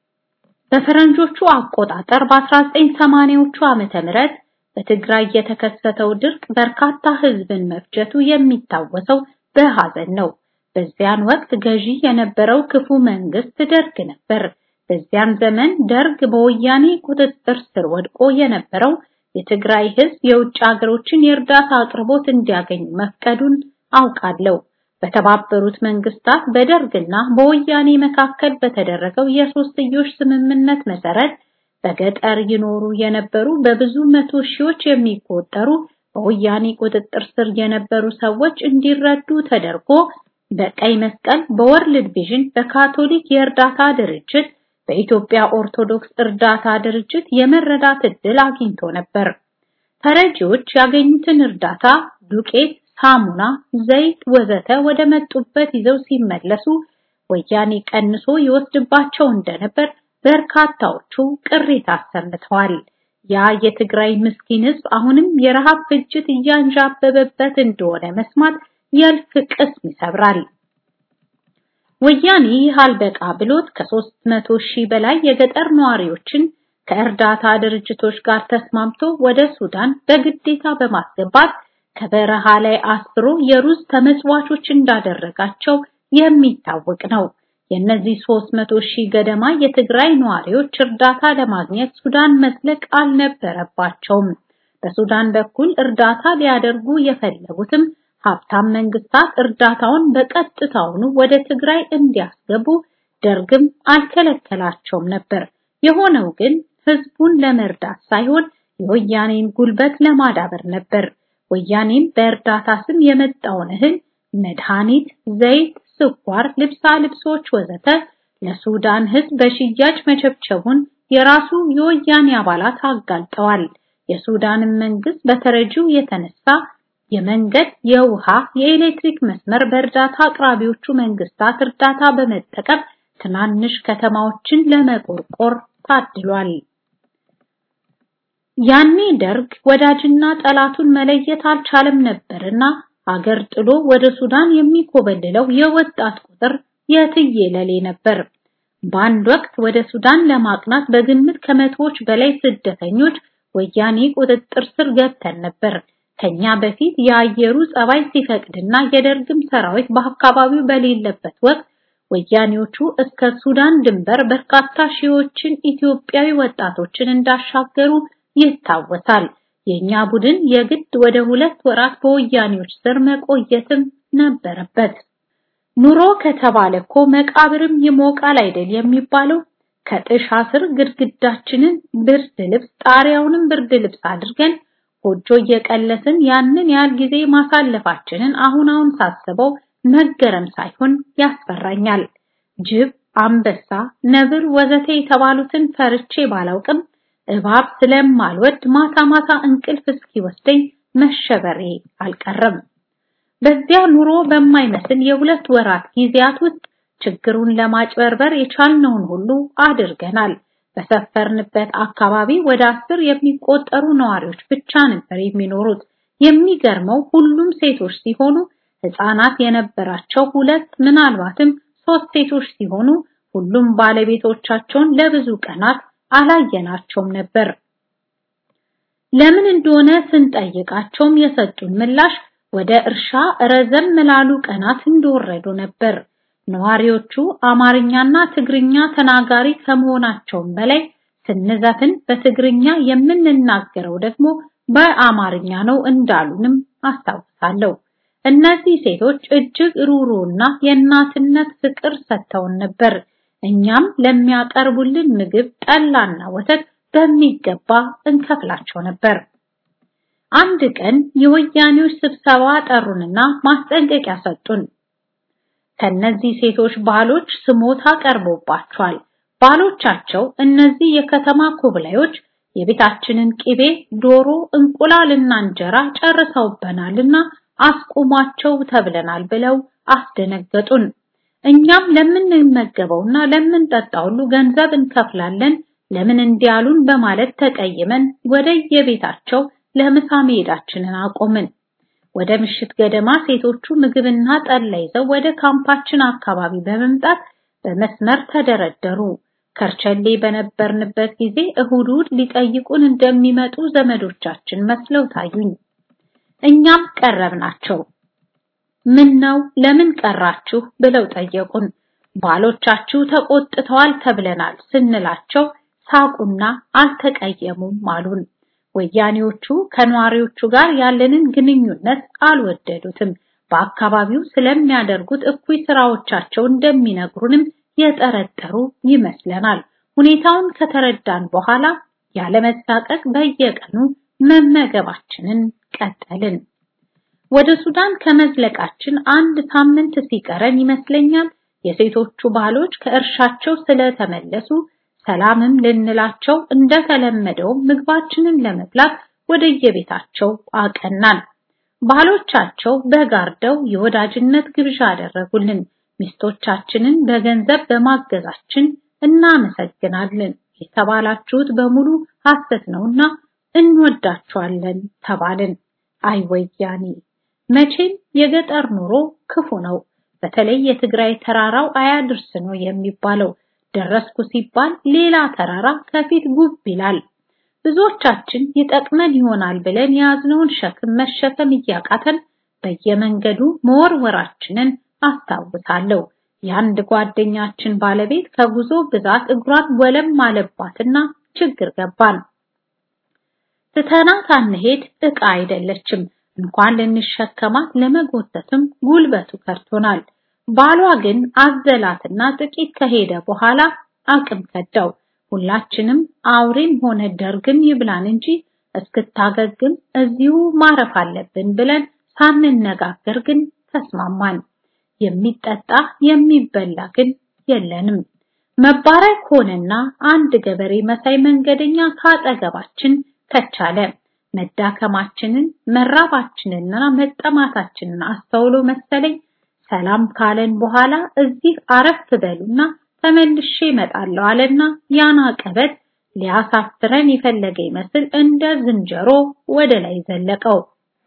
በፈረንጆቹ አቆጣጠር በ1980ዎቹ ዓመተ ምህረት በትግራይ የተከሰተው ድርቅ በርካታ ህዝብን መፍጀቱ የሚታወሰው በሐዘን ነው። በዚያን ወቅት ገዢ የነበረው ክፉ መንግስት ደርግ ነበር። በዚያን ዘመን ደርግ በወያኔ ቁጥጥር ስር ወድቆ የነበረው የትግራይ ህዝብ የውጭ ሀገሮችን የእርዳታ አቅርቦት እንዲያገኝ መፍቀዱን አውቃለሁ። በተባበሩት መንግስታት በደርግና በወያኔ መካከል በተደረገው የሶስትዮሽ ስምምነት መሰረት በገጠር ይኖሩ የነበሩ በብዙ መቶ ሺዎች የሚቆጠሩ በወያኔ ቁጥጥር ስር የነበሩ ሰዎች እንዲረዱ ተደርጎ በቀይ መስቀል፣ በወርልድ ቪዥን፣ በካቶሊክ የእርዳታ ድርጅት በኢትዮጵያ ኦርቶዶክስ እርዳታ ድርጅት የመረዳት እድል አግኝቶ ነበር። ተረጂዎች ያገኙትን እርዳታ ዱቄት፣ ሳሙና፣ ዘይት ወዘተ ወደ መጡበት ይዘው ሲመለሱ ወያኔ ቀንሶ ይወስድባቸው እንደነበር በርካታዎቹ ቅሬታ አሰምተዋል። ያ የትግራይ ምስኪን ህዝብ አሁንም የረሃብ ፍጅት እያንዣበበበት እንደሆነ መስማት የልፍ ቅስም ይሰብራል። ወያኔ ይህ አልበቃ ብሎት ከሦስት መቶ ሺህ በላይ የገጠር ነዋሪዎችን ከእርዳታ ድርጅቶች ጋር ተስማምቶ ወደ ሱዳን በግዴታ በማስገባት ከበረሃ ላይ አስሮ የሩዝ ተመጽዋቾች እንዳደረጋቸው የሚታወቅ ነው። የእነዚህ 300 ሺህ ገደማ የትግራይ ነዋሪዎች እርዳታ ለማግኘት ሱዳን መስለቅ አልነበረባቸውም። በሱዳን በኩል እርዳታ ሊያደርጉ የፈለጉትም ሀብታም መንግስታት እርዳታውን በቀጥታውኑ ወደ ትግራይ እንዲያስገቡ ደርግም አልከለከላቸውም ነበር። የሆነው ግን ህዝቡን ለመርዳት ሳይሆን የወያኔን ጉልበት ለማዳበር ነበር። ወያኔም በእርዳታ ስም የመጣውን እህል፣ መድኃኒት፣ ዘይት፣ ስኳር፣ ልብሳ ልብሶች ወዘተ ለሱዳን ህዝብ በሽያጭ መቸብቸቡን የራሱ የወያኔ አባላት አጋልጠዋል። የሱዳንን መንግስት በተረጂው የተነሳ የመንገድ፣ የውሃ፣ የኤሌክትሪክ መስመር በእርዳታ አቅራቢዎቹ መንግስታት እርዳታ በመጠቀም ትናንሽ ከተማዎችን ለመቆርቆር ታድሏል። ያኔ ደርግ ወዳጅና ጠላቱን መለየት አልቻለም ነበርና አገር ጥሎ ወደ ሱዳን የሚኮበልለው የወጣት ቁጥር የትየለሌ ነበር። በአንድ ወቅት ወደ ሱዳን ለማቅናት በግምት ከመቶዎች በላይ ስደተኞች ወያኔ ቁጥጥር ስር ገብተን ነበር። ከኛ በፊት የአየሩ ጸባይ ሲፈቅድና የደርግም ሰራዊት በአካባቢው በሌለበት ወቅት ወያኔዎቹ እስከ ሱዳን ድንበር በርካታ ሺዎችን ኢትዮጵያዊ ወጣቶችን እንዳሻገሩ ይታወሳል። የኛ ቡድን የግድ ወደ ሁለት ወራት በወያኔዎች ስር መቆየትም ነበረበት። ኑሮ ከተባለ እኮ መቃብርም ይሞቃል አይደል የሚባለው። ከጥሻ ስር ግድግዳችንን ብርድ ልብስ ጣሪያውንም ብርድ ልብስ አድርገን ጎጆ እየቀለስን ያንን ያህል ጊዜ ማሳለፋችንን አሁን አሁን ሳስበው መገረም ሳይሆን ያስፈራኛል። ጅብ፣ አንበሳ፣ ነብር ወዘተ የተባሉትን ፈርቼ ባላውቅም እባብ ስለማልወድ ማታ ማታ እንቅልፍ እስኪወስደኝ መሸበሬ አልቀረም። በዚያ ኑሮ በማይመስል የሁለት ወራት ጊዜያት ውስጥ ችግሩን ለማጭበርበር የቻልነውን ሁሉ አድርገናል። በሰፈርንበት አካባቢ ወደ አስር የሚቆጠሩ ነዋሪዎች ብቻ ነበር የሚኖሩት። የሚገርመው ሁሉም ሴቶች ሲሆኑ ህፃናት የነበራቸው ሁለት ምናልባትም ሶስት ሴቶች ሲሆኑ ሁሉም ባለቤቶቻቸውን ለብዙ ቀናት አላየናቸውም ነበር። ለምን እንደሆነ ስንጠይቃቸውም የሰጡን ምላሽ ወደ እርሻ ረዘም ላሉ ቀናት እንደወረዱ ነበር። ነዋሪዎቹ አማርኛና ትግርኛ ተናጋሪ ከመሆናቸውም በላይ ስንዘፍን በትግርኛ የምንናገረው ደግሞ በአማርኛ ነው እንዳሉንም አስታውሳለሁ። እነዚህ ሴቶች እጅግ ሩሩና የእናትነት ፍቅር ሰጥተውን ነበር። እኛም ለሚያቀርቡልን ምግብ ጠላና ወተት በሚገባ እንከፍላቸው ነበር። አንድ ቀን የወያኔዎች ስብሰባ ጠሩንና ማስጠንቀቂያ ሰጡን። ከነዚህ ሴቶች ባሎች ስሞታ ቀርቦባቸዋል። ባሎቻቸው እነዚህ የከተማ ኩብላዮች የቤታችንን ቅቤ፣ ዶሮ፣ እንቁላልና እንጀራ ጨርሰውበናልና አስቁሟቸው ተብለናል ብለው አስደነገጡን። እኛም ለምንመገበውና ለምንጠጣው ሁሉ ገንዘብ እንከፍላለን ለምን እንዲያሉን በማለት ተቀይመን ወደ የቤታቸው ለምሳ መሄዳችንን አቆምን። ወደ ምሽት ገደማ ሴቶቹ ምግብና ጠላ ይዘው ወደ ካምፓችን አካባቢ በመምጣት በመስመር ተደረደሩ። ከርቸሌ በነበርንበት ጊዜ እሁድ እሁድ ሊጠይቁን እንደሚመጡ ዘመዶቻችን መስለው ታዩኝ። እኛም ቀረብናቸው። ምን ነው ለምን ቀራችሁ ብለው ጠየቁን። ባሎቻችሁ ተቆጥተዋል ተብለናል ስንላቸው ሳቁና አልተቀየሙም አሉን። ወያኔዎቹ ከነዋሪዎቹ ጋር ያለንን ግንኙነት አልወደዱትም። በአካባቢው ስለሚያደርጉት እኩይ ስራዎቻቸው እንደሚነግሩንም የጠረጠሩ ይመስለናል። ሁኔታውን ከተረዳን በኋላ ያለመሳቀቅ በየቀኑ መመገባችንን ቀጠልን። ወደ ሱዳን ከመዝለቃችን አንድ ሳምንት ሲቀረን ይመስለኛል የሴቶቹ ባሎች ከእርሻቸው ስለተመለሱ ሰላምም ልንላቸው እንደተለመደው ምግባችንን ለመብላት ወደየቤታቸው አቀናን። ባሎቻቸው በጋርደው የወዳጅነት ግብዣ አደረጉልን። ሚስቶቻችንን በገንዘብ በማገዛችን እናመሰግናለን። የተባላችሁት በሙሉ ሐሰት ነውና እንወዳችኋለን ተባልን። አይ ወያኔ! መቼም የገጠር ኑሮ ክፉ ነው። በተለይ የትግራይ ተራራው አያድርስ ነው የሚባለው። ደረስኩ ሲባል ሌላ ተራራ ከፊት ጉብ ይላል። ብዙዎቻችን ይጠቅመን ይሆናል ብለን የያዝነውን ሸክም መሸከም እያቃተን በየመንገዱ መወርወራችንን አስታውሳለሁ። የአንድ ጓደኛችን ባለቤት ከጉዞ ብዛት እግሯን ወለም አለባትና ችግር ገባን። ትተናት አንሄድ ዕቃ አይደለችም። እንኳን ልንሸከማት ለመጎተትም ጉልበቱ ከርቶናል። ባሏ ግን አዘላትና ጥቂት ከሄደ በኋላ አቅም ከዳው። ሁላችንም አውሬም ሆነ ደርግም ይብላን እንጂ እስክታገግም እዚሁ ማረፍ አለብን ብለን ሳንነጋገር ግን ተስማማን። የሚጠጣ የሚበላ ግን የለንም። መባረክ ሆነና አንድ ገበሬ መሳይ መንገደኛ ካጠገባችን ከቻለ መዳከማችንን መራባችንንና መጠማታችንን አስተውሎ መሰለኝ ሰላም ካለን በኋላ እዚህ አረፍ በሉና ተመልሼ እመጣለሁ አለና ያን አቀበት ሊያሳፍረን የፈለገ ይመስል እንደ ዝንጀሮ ወደ ላይ ዘለቀው።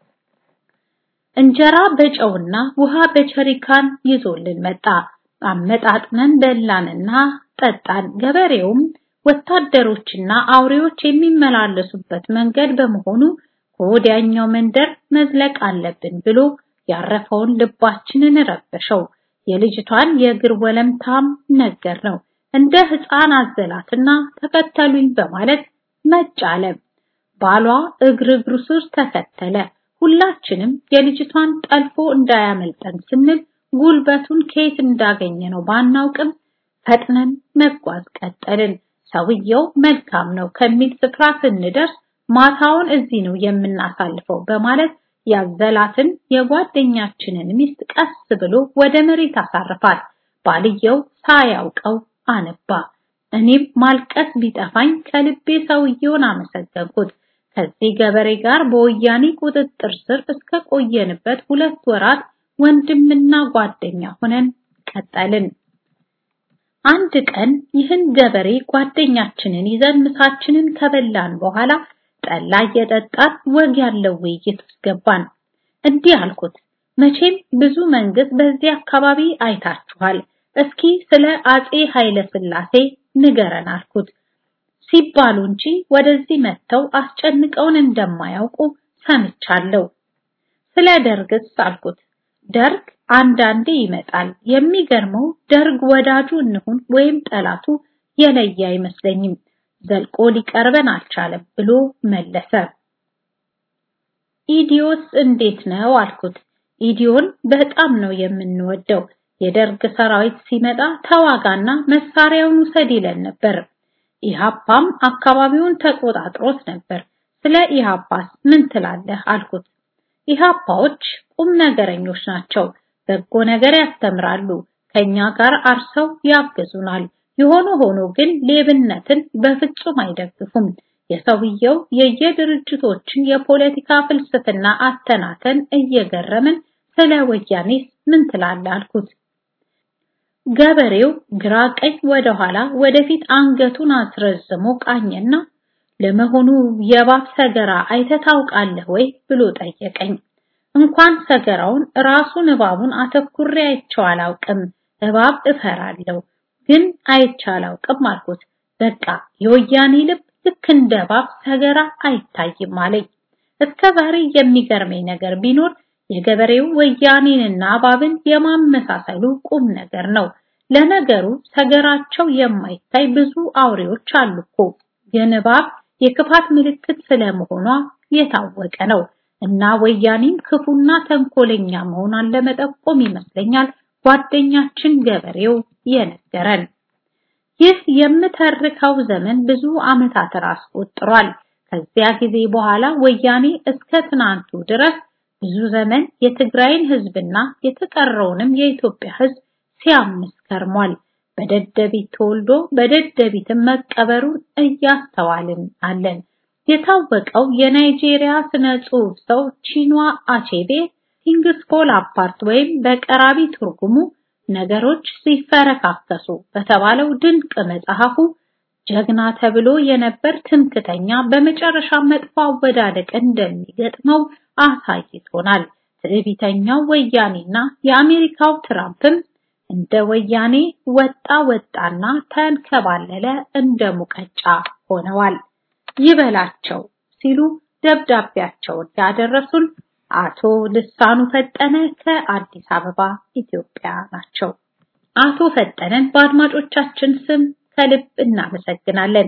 እንጀራ በጨውና ውሃ በቸሪካን ይዞልን መጣ። አመጣጥነን በላንና ጠጣን። ገበሬውም ወታደሮችና አውሬዎች የሚመላለሱበት መንገድ በመሆኑ ከወዲያኛው መንደር መዝለቅ አለብን ብሎ ያረፈውን ልባችንን ረበሸው። የልጅቷን የእግር ወለምታም ነገር ነው። እንደ ሕፃን አዘላትና ተከተሉኝ በማለት መጫለ። ባሏ እግር እግሩ ስር ተከተለ። ሁላችንም የልጅቷን ጠልፎ እንዳያመልጠን ስንል ጉልበቱን ከየት እንዳገኘ ነው ባናውቅም ፈጥነን መጓዝ ቀጠልን። ሰውየው መልካም ነው ከሚል ስፍራ ስንደርስ ማታውን እዚህ ነው የምናሳልፈው በማለት ያዘላትን የጓደኛችንን ሚስት ቀስ ብሎ ወደ መሬት አሳርፋት። ባልየው ሳያውቀው አነባ። እኔም ማልቀስ ቢጠፋኝ ከልቤ ሰውየውን አመሰገንኩት። ከዚህ ገበሬ ጋር በወያኔ ቁጥጥር ስር እስከ ቆየንበት ሁለት ወራት ወንድምና ጓደኛ ሆነን ቀጠልን። አንድ ቀን ይህን ገበሬ ጓደኛችንን ይዘን ምሳችንን ከበላን በኋላ ጠላ እየጠጣን ወግ ያለው ውይይት ውስጥ ገባን። እንዲህ አልኩት፣ መቼም ብዙ መንግስት በዚህ አካባቢ አይታችኋል። እስኪ ስለ አጼ ኃይለ ሥላሴ ንገረን አልኩት። ሲባሉ እንጂ ወደዚህ መጥተው አስጨንቀውን እንደማያውቁ ሰምቻለሁ። ስለ ደርግስ አልኩት። ደርግ አንዳንዴ ይመጣል። የሚገርመው ደርግ ወዳጁ እንሁን ወይም ጠላቱ የለየ አይመስለኝም። ዘልቆ ሊቀርበን አልቻለም ብሎ መለሰ። ኢዲዮስ እንዴት ነው አልኩት። ኢዲዮን በጣም ነው የምንወደው። የደርግ ሰራዊት ሲመጣ ተዋጋና መሳሪያውን ውሰድ ይለን ነበር። ኢሃፓም አካባቢውን ተቆጣጥሮት ነበር። ስለ ኢሃፓስ ምን ትላለህ አልኩት። ኢሃፓዎች ቁም ነገረኞች ናቸው። በጎ ነገር ያስተምራሉ። ከኛ ጋር አርሰው ያግዙናል። የሆነ ሆኖ ግን ሌብነትን በፍጹም አይደግፉም። የሰውየው የየድርጅቶችን የፖለቲካ ፍልስፍና አተናተን እየገረምን ስለ ወያኔስ ምን ትላለህ አልኩት። ገበሬው ግራ ቀኝ ወደ ኋላ ወደፊት አንገቱን አስረዝሞ ቃኘና ለመሆኑ የእባብ ሰገራ አይተህ ታውቃለህ ወይ ብሎ ጠየቀኝ። እንኳን ሰገራውን ራሱን እባቡን አተኩሬ አይቼው አላውቅም። እባብ እፈራለሁ ግን አይቼ አላውቅም አልኩት። በቃ የወያኔ ልብ ልክ እንደ እባብ ሰገራ አይታይም አለኝ። እስከ ዛሬ የሚገርመኝ ነገር ቢኖር የገበሬው ወያኔንና እባብን የማመሳሰሉ ቁም ነገር ነው። ለነገሩ ሰገራቸው የማይታይ ብዙ አውሬዎች አሉ እኮ። ግን እባብ የክፋት ምልክት ስለመሆኗ የታወቀ ነው እና ወያኔም ክፉና ተንኮለኛ መሆኗን ለመጠቆም ይመስለኛል ጓደኛችን ገበሬው የነገረን። ይህ የምተርከው ዘመን ብዙ ዓመታትን አስቆጥሯል። ከዚያ ጊዜ በኋላ ወያኔ እስከ ትናንቱ ድረስ ብዙ ዘመን የትግራይን ህዝብና የተቀረውንም የኢትዮጵያ ህዝብ ሲያምስ ከርሟል። በደደቢት ተወልዶ በደደቢትም መቀበሩን እያስተዋልን አለን። የታወቀው የናይጄሪያ ስነ ጽሑፍ ሰው ቺኗ አቼቤ ቲንግስ ፎል አፓርት ወይም በቀራቢ ትርጉሙ ነገሮች ሲፈረካከሱ በተባለው ድንቅ መጽሐፉ ጀግና ተብሎ የነበር ትምክተኛ በመጨረሻ መጥፎ አወዳደቅ እንደሚገጥመው አሳይቶናል። ትዕቢተኛው ወያኔና የአሜሪካው ትራምፕም እንደ ወያኔ ወጣ ወጣና ተንከባለለ እንደ ሙቀጫ ሆነዋል። ይበላቸው ሲሉ ደብዳቤያቸውን ያደረሱን አቶ ልሳኑ ፈጠነ ከአዲስ አበባ ኢትዮጵያ ናቸው። አቶ ፈጠነን በአድማጮቻችን ስም ከልብ እናመሰግናለን።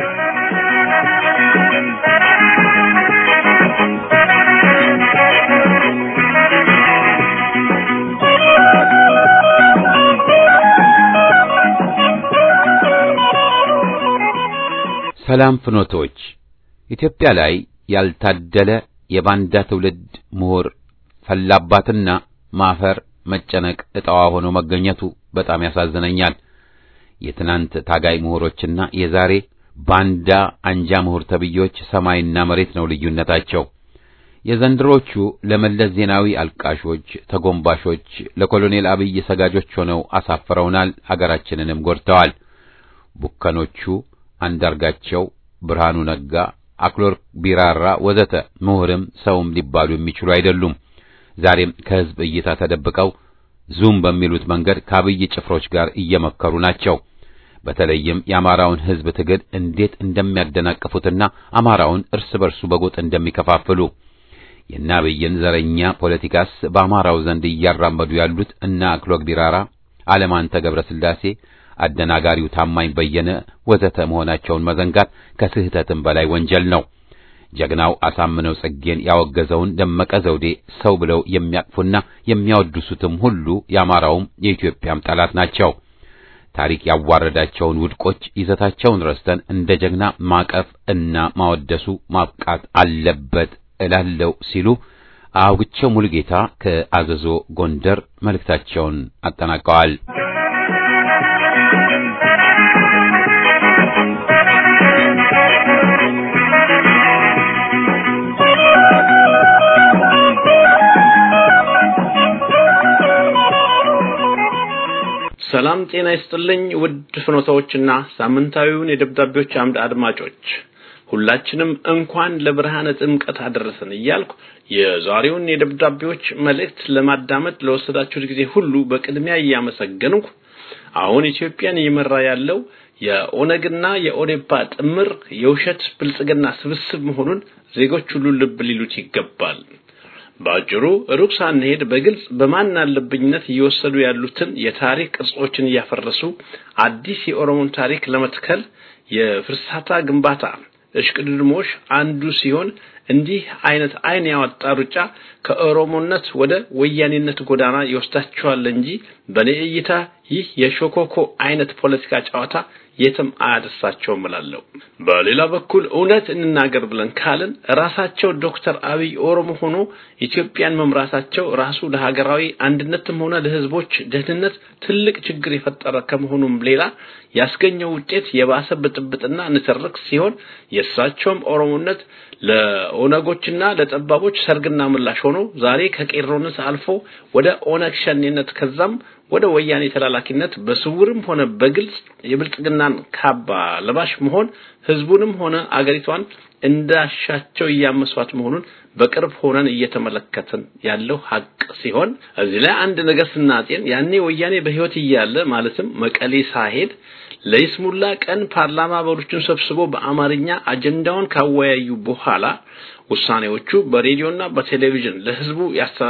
ሰላም ፍኖቶች ኢትዮጵያ ላይ ያልታደለ የባንዳ ትውልድ ምሁር ፈላባትና ማፈር መጨነቅ እጣዋ ሆኖ መገኘቱ በጣም ያሳዝነኛል። የትናንት ታጋይ ምሁሮችና የዛሬ ባንዳ አንጃ ምሁር ተብዮች ሰማይና መሬት ነው ልዩነታቸው። የዘንድሮቹ ለመለስ ዜናዊ አልቃሾች፣ ተጎንባሾች፣ ለኮሎኔል አብይ ሰጋጆች ሆነው አሳፍረውናል፣ አገራችንንም ጎድተዋል። ቡከኖቹ አንዳርጋቸው፣ ብርሃኑ ነጋ፣ አክሎር ቢራራ ወዘተ ምሁርም ሰውም ሊባሉ የሚችሉ አይደሉም። ዛሬም ከህዝብ እይታ ተደብቀው ዙም በሚሉት መንገድ ከአብይ ጭፍሮች ጋር እየመከሩ ናቸው። በተለይም የአማራውን ህዝብ ትግል እንዴት እንደሚያደናቅፉትና አማራውን እርስ በርሱ በጎጥ እንደሚከፋፍሉ የእነ አብይን ዘረኛ ፖለቲካስ በአማራው ዘንድ እያራመዱ ያሉት እነ አክሎግ ቢራራ፣ አለማንተ ገብረስላሴ፣ አደናጋሪው ታማኝ በየነ ወዘተ መሆናቸውን መዘንጋት ከስህተትም በላይ ወንጀል ነው። ጀግናው አሳምነው ጽጌን ያወገዘውን ደመቀ ዘውዴ ሰው ብለው የሚያቅፉና የሚያወድሱትም ሁሉ የአማራውም የኢትዮጵያም ጠላት ናቸው። ታሪክ ያዋረዳቸውን ውድቆች ይዘታቸውን ረስተን እንደ ጀግና ማቀፍ እና ማወደሱ ማብቃት አለበት እላለው ሲሉ አውግቸው ሙሉጌታ ከአዘዞ ጎንደር መልእክታቸውን አጠናቀዋል። ሰላም ጤና ይስጥልኝ ውድ ፍኖታዎችና ሳምንታዊውን የደብዳቤዎች አምድ አድማጮች ሁላችንም እንኳን ለብርሃነ ጥምቀት አደረሰን እያልኩ የዛሬውን የደብዳቤዎች መልእክት ለማዳመጥ ለወሰዳችሁት ጊዜ ሁሉ በቅድሚያ እያመሰገንኩ አሁን ኢትዮጵያን እየመራ ያለው የኦነግና የኦዴፓ ጥምር የውሸት ብልጽግና ስብስብ መሆኑን ዜጎች ሁሉ ልብ ሊሉት ይገባል። ባጭሩ ሩቅ ሳንሄድ በግልጽ በማን አለብኝነት እየወሰዱ ያሉትን የታሪክ ቅርጾችን እያፈረሱ አዲስ የኦሮሞን ታሪክ ለመትከል የፍርሳታ ግንባታ እሽቅድድሞሽ አንዱ ሲሆን እንዲህ አይነት አይን ያወጣ ሩጫ ከኦሮሞነት ወደ ወያኔነት ጎዳና ይወስዳቸዋል እንጂ በኔ እይታ ይህ የሾኮኮ አይነት ፖለቲካ ጨዋታ የትም አያደርሳቸውም እላለሁ። በሌላ በኩል እውነት እንናገር ብለን ካልን ራሳቸው ዶክተር አብይ ኦሮሞ ሆኖ ኢትዮጵያን መምራታቸው ራሱ ለሀገራዊ አንድነትም ሆነ ለሕዝቦች ደህንነት ትልቅ ችግር የፈጠረ ከመሆኑም ሌላ ያስገኘው ውጤት የባሰ ብጥብጥና ንትርክ ሲሆን የእሳቸውም ኦሮሞነት ለኦነጎችና ለጠባቦች ሰርግና ምላሽ ሆኖ ዛሬ ከቄሮነት አልፎ ወደ ኦነግ ሸኔነት ከዛም ወደ ወያኔ ተላላኪነት በስውርም ሆነ በግልጽ የብልጽግናን ካባ ለባሽ መሆን ህዝቡንም ሆነ አገሪቷን እንዳሻቸው እያመሷት መሆኑን በቅርብ ሆነን እየተመለከትን ያለው ሀቅ ሲሆን እዚህ ላይ አንድ ነገር ስናጤን ያኔ ወያኔ በህይወት እያለ ማለትም መቀሌ ሳሄድ ለይስሙላ ቀን ፓርላማ አባሎችን ሰብስቦ በአማርኛ አጀንዳውን ካወያዩ በኋላ ውሳኔዎቹ በሬዲዮና በቴሌቪዥን ለህዝቡ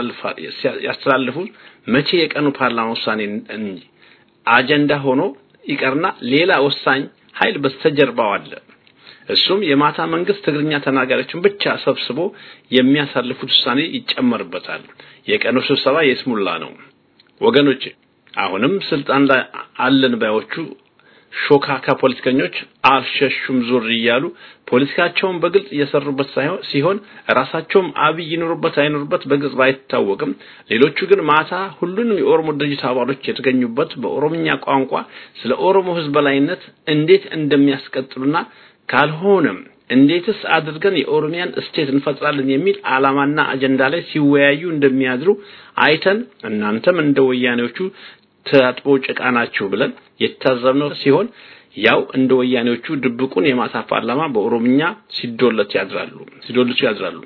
ያስተላልፉ መቼ የቀኑ ፓርላማ ውሳኔ እንጂ አጀንዳ ሆኖ ይቀርና ሌላ ወሳኝ ኃይል በስተጀርባው አለ። እሱም የማታ መንግስት ትግርኛ ተናጋሪዎችን ብቻ ሰብስቦ የሚያሳልፉት ውሳኔ ይጨመርበታል። የቀኑ ስብሰባ የስሙላ ነው። ወገኖች አሁንም ስልጣን ላይ አለን ባዮቹ ሾካካ ፖለቲከኞች አልሸሹም ዙር እያሉ ፖለቲካቸውን በግልጽ እየሰሩበት ሳይሆን ሲሆን ራሳቸውም አብይ ይኖሩበት አይኖሩበት በግልጽ ባይታወቅም ሌሎቹ ግን ማታ ሁሉንም የኦሮሞ ድርጅት አባሎች የተገኙበት በኦሮምኛ ቋንቋ ስለ ኦሮሞ ህዝብ በላይነት እንዴት እንደሚያስቀጥሉና ካልሆነም እንዴትስ አድርገን የኦሮሚያን ስቴት እንፈጥራለን የሚል ዓላማና አጀንዳ ላይ ሲወያዩ እንደሚያድሩ አይተን እናንተም እንደ ወያኔዎቹ ታጥቦ ጭቃ ናችሁ ብለን የታዘብነው ሲሆን ያው እንደ ወያኔዎቹ ድብቁን የማታ ፓርላማ በኦሮምኛ ሲዶለት ያድራሉ ሲዶልቱ ያድራሉ።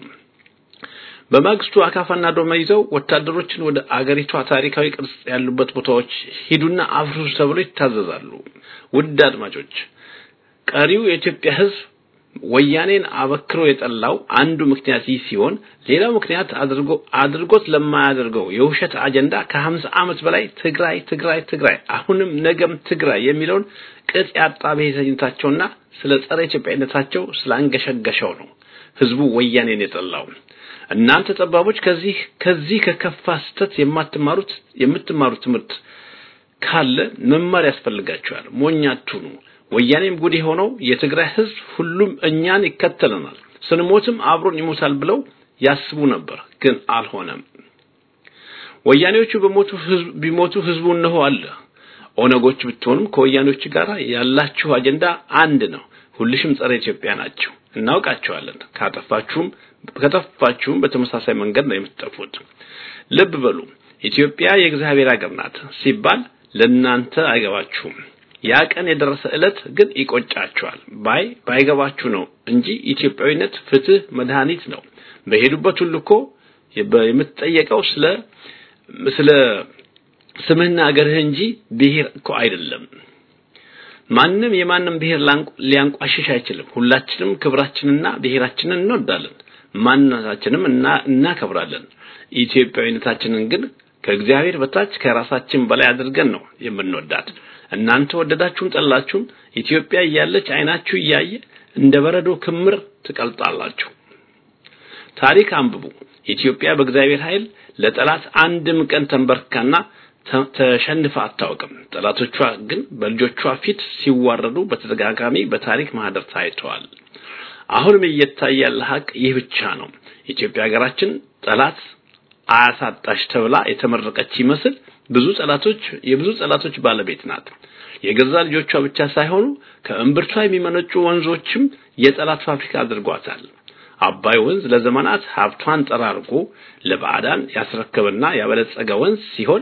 በማግስቱ አካፋና ዶማ ይዘው ወታደሮችን ወደ አገሪቷ ታሪካዊ ቅርጽ ያሉበት ቦታዎች ሂዱና አፍርሱ ተብሎ ይታዘዛሉ። ውድ አድማጮች ቀሪው የኢትዮጵያ ሕዝብ ወያኔን አበክሮ የጠላው አንዱ ምክንያት ይህ ሲሆን ሌላው ምክንያት አድርጎ አድርጎት ለማያደርገው የውሸት አጀንዳ ከ50 ዓመት በላይ ትግራይ ትግራይ ትግራይ አሁንም ነገም ትግራይ የሚለውን ቅጥ ያጣ ብሔርተኝነታቸውና ስለ ጸረ ኢትዮጵያነታቸው ስላንገሸገሸው ነው ህዝቡ ወያኔን የጠላው። እናንተ ጠባቦች ከዚህ ከዚህ ከከፋ ስህተት የማትማሩት የምትማሩት ትምህርት ካለ መማር ያስፈልጋቸዋል። ሞኝ አትሁኑ። ወያኔም ጉድ የሆነው የትግራይ ህዝብ ሁሉም እኛን ይከተለናል፣ ስንሞትም አብሮን ይሞታል ብለው ያስቡ ነበር፣ ግን አልሆነም። ወያኔዎቹ በሞቱ ህዝብ ቢሞቱ ህዝቡ እነሆ አለ። ኦነጎች ብትሆኑም ከወያኔዎች ጋር ያላችሁ አጀንዳ አንድ ነው። ሁልሽም ጸረ ኢትዮጵያ ናቸው፣ እናውቃቸዋለን። ካጠፋችሁም ከጠፋችሁም በተመሳሳይ መንገድ ነው የምትጠፉት። ልብ በሉ። ኢትዮጵያ የእግዚአብሔር ሀገር ናት ሲባል ለእናንተ አይገባችሁም። ያ ቀን የደረሰ ዕለት ግን ይቆጫቸዋል። ባይ ባይገባችሁ ነው እንጂ ኢትዮጵያዊነት ፍትህ መድኃኒት ነው። በሄዱበት ሁሉ እኮ የምትጠየቀው ስለ ስለ ስምህና አገርህ እንጂ ብሔር እኮ አይደለም። ማንም የማንም ብሔር ሊያንቋሽሽ አይችልም። ሁላችንም ክብራችንና ብሔራችንን እንወዳለን፣ ማንነታችንም እና እናከብራለን። ኢትዮጵያዊነታችንን ግን ከእግዚአብሔር በታች ከራሳችን በላይ አድርገን ነው የምንወዳት። እናንተ ወደዳችሁም ጠላችሁም ኢትዮጵያ እያለች አይናችሁ እያየ እንደ በረዶ ክምር ትቀልጣላችሁ። ታሪክ አንብቡ። ኢትዮጵያ በእግዚአብሔር ኃይል ለጠላት አንድም ቀን ተንበርካና ተሸንፋ አታውቅም። ጠላቶቿ ግን በልጆቿ ፊት ሲዋረዱ በተደጋጋሚ በታሪክ ማህደር ታይተዋል። አሁንም እየታየ ያለ ሀቅ ይህ ብቻ ነው። ኢትዮጵያ ሀገራችን ጠላት አያሳጣሽ ተብላ የተመረቀች ይመስል ብዙ ጠላቶች የብዙ ጠላቶች ባለቤት ናት። የገዛ ልጆቿ ብቻ ሳይሆኑ ከእምብርቷ የሚመነጩ ወንዞችም የጠላት ፋብሪካ አድርጓታል። አባይ ወንዝ ለዘመናት ሀብቷን ጠራርጎ ለባዕዳን ያስረከበና ያበለጸገ ወንዝ ሲሆን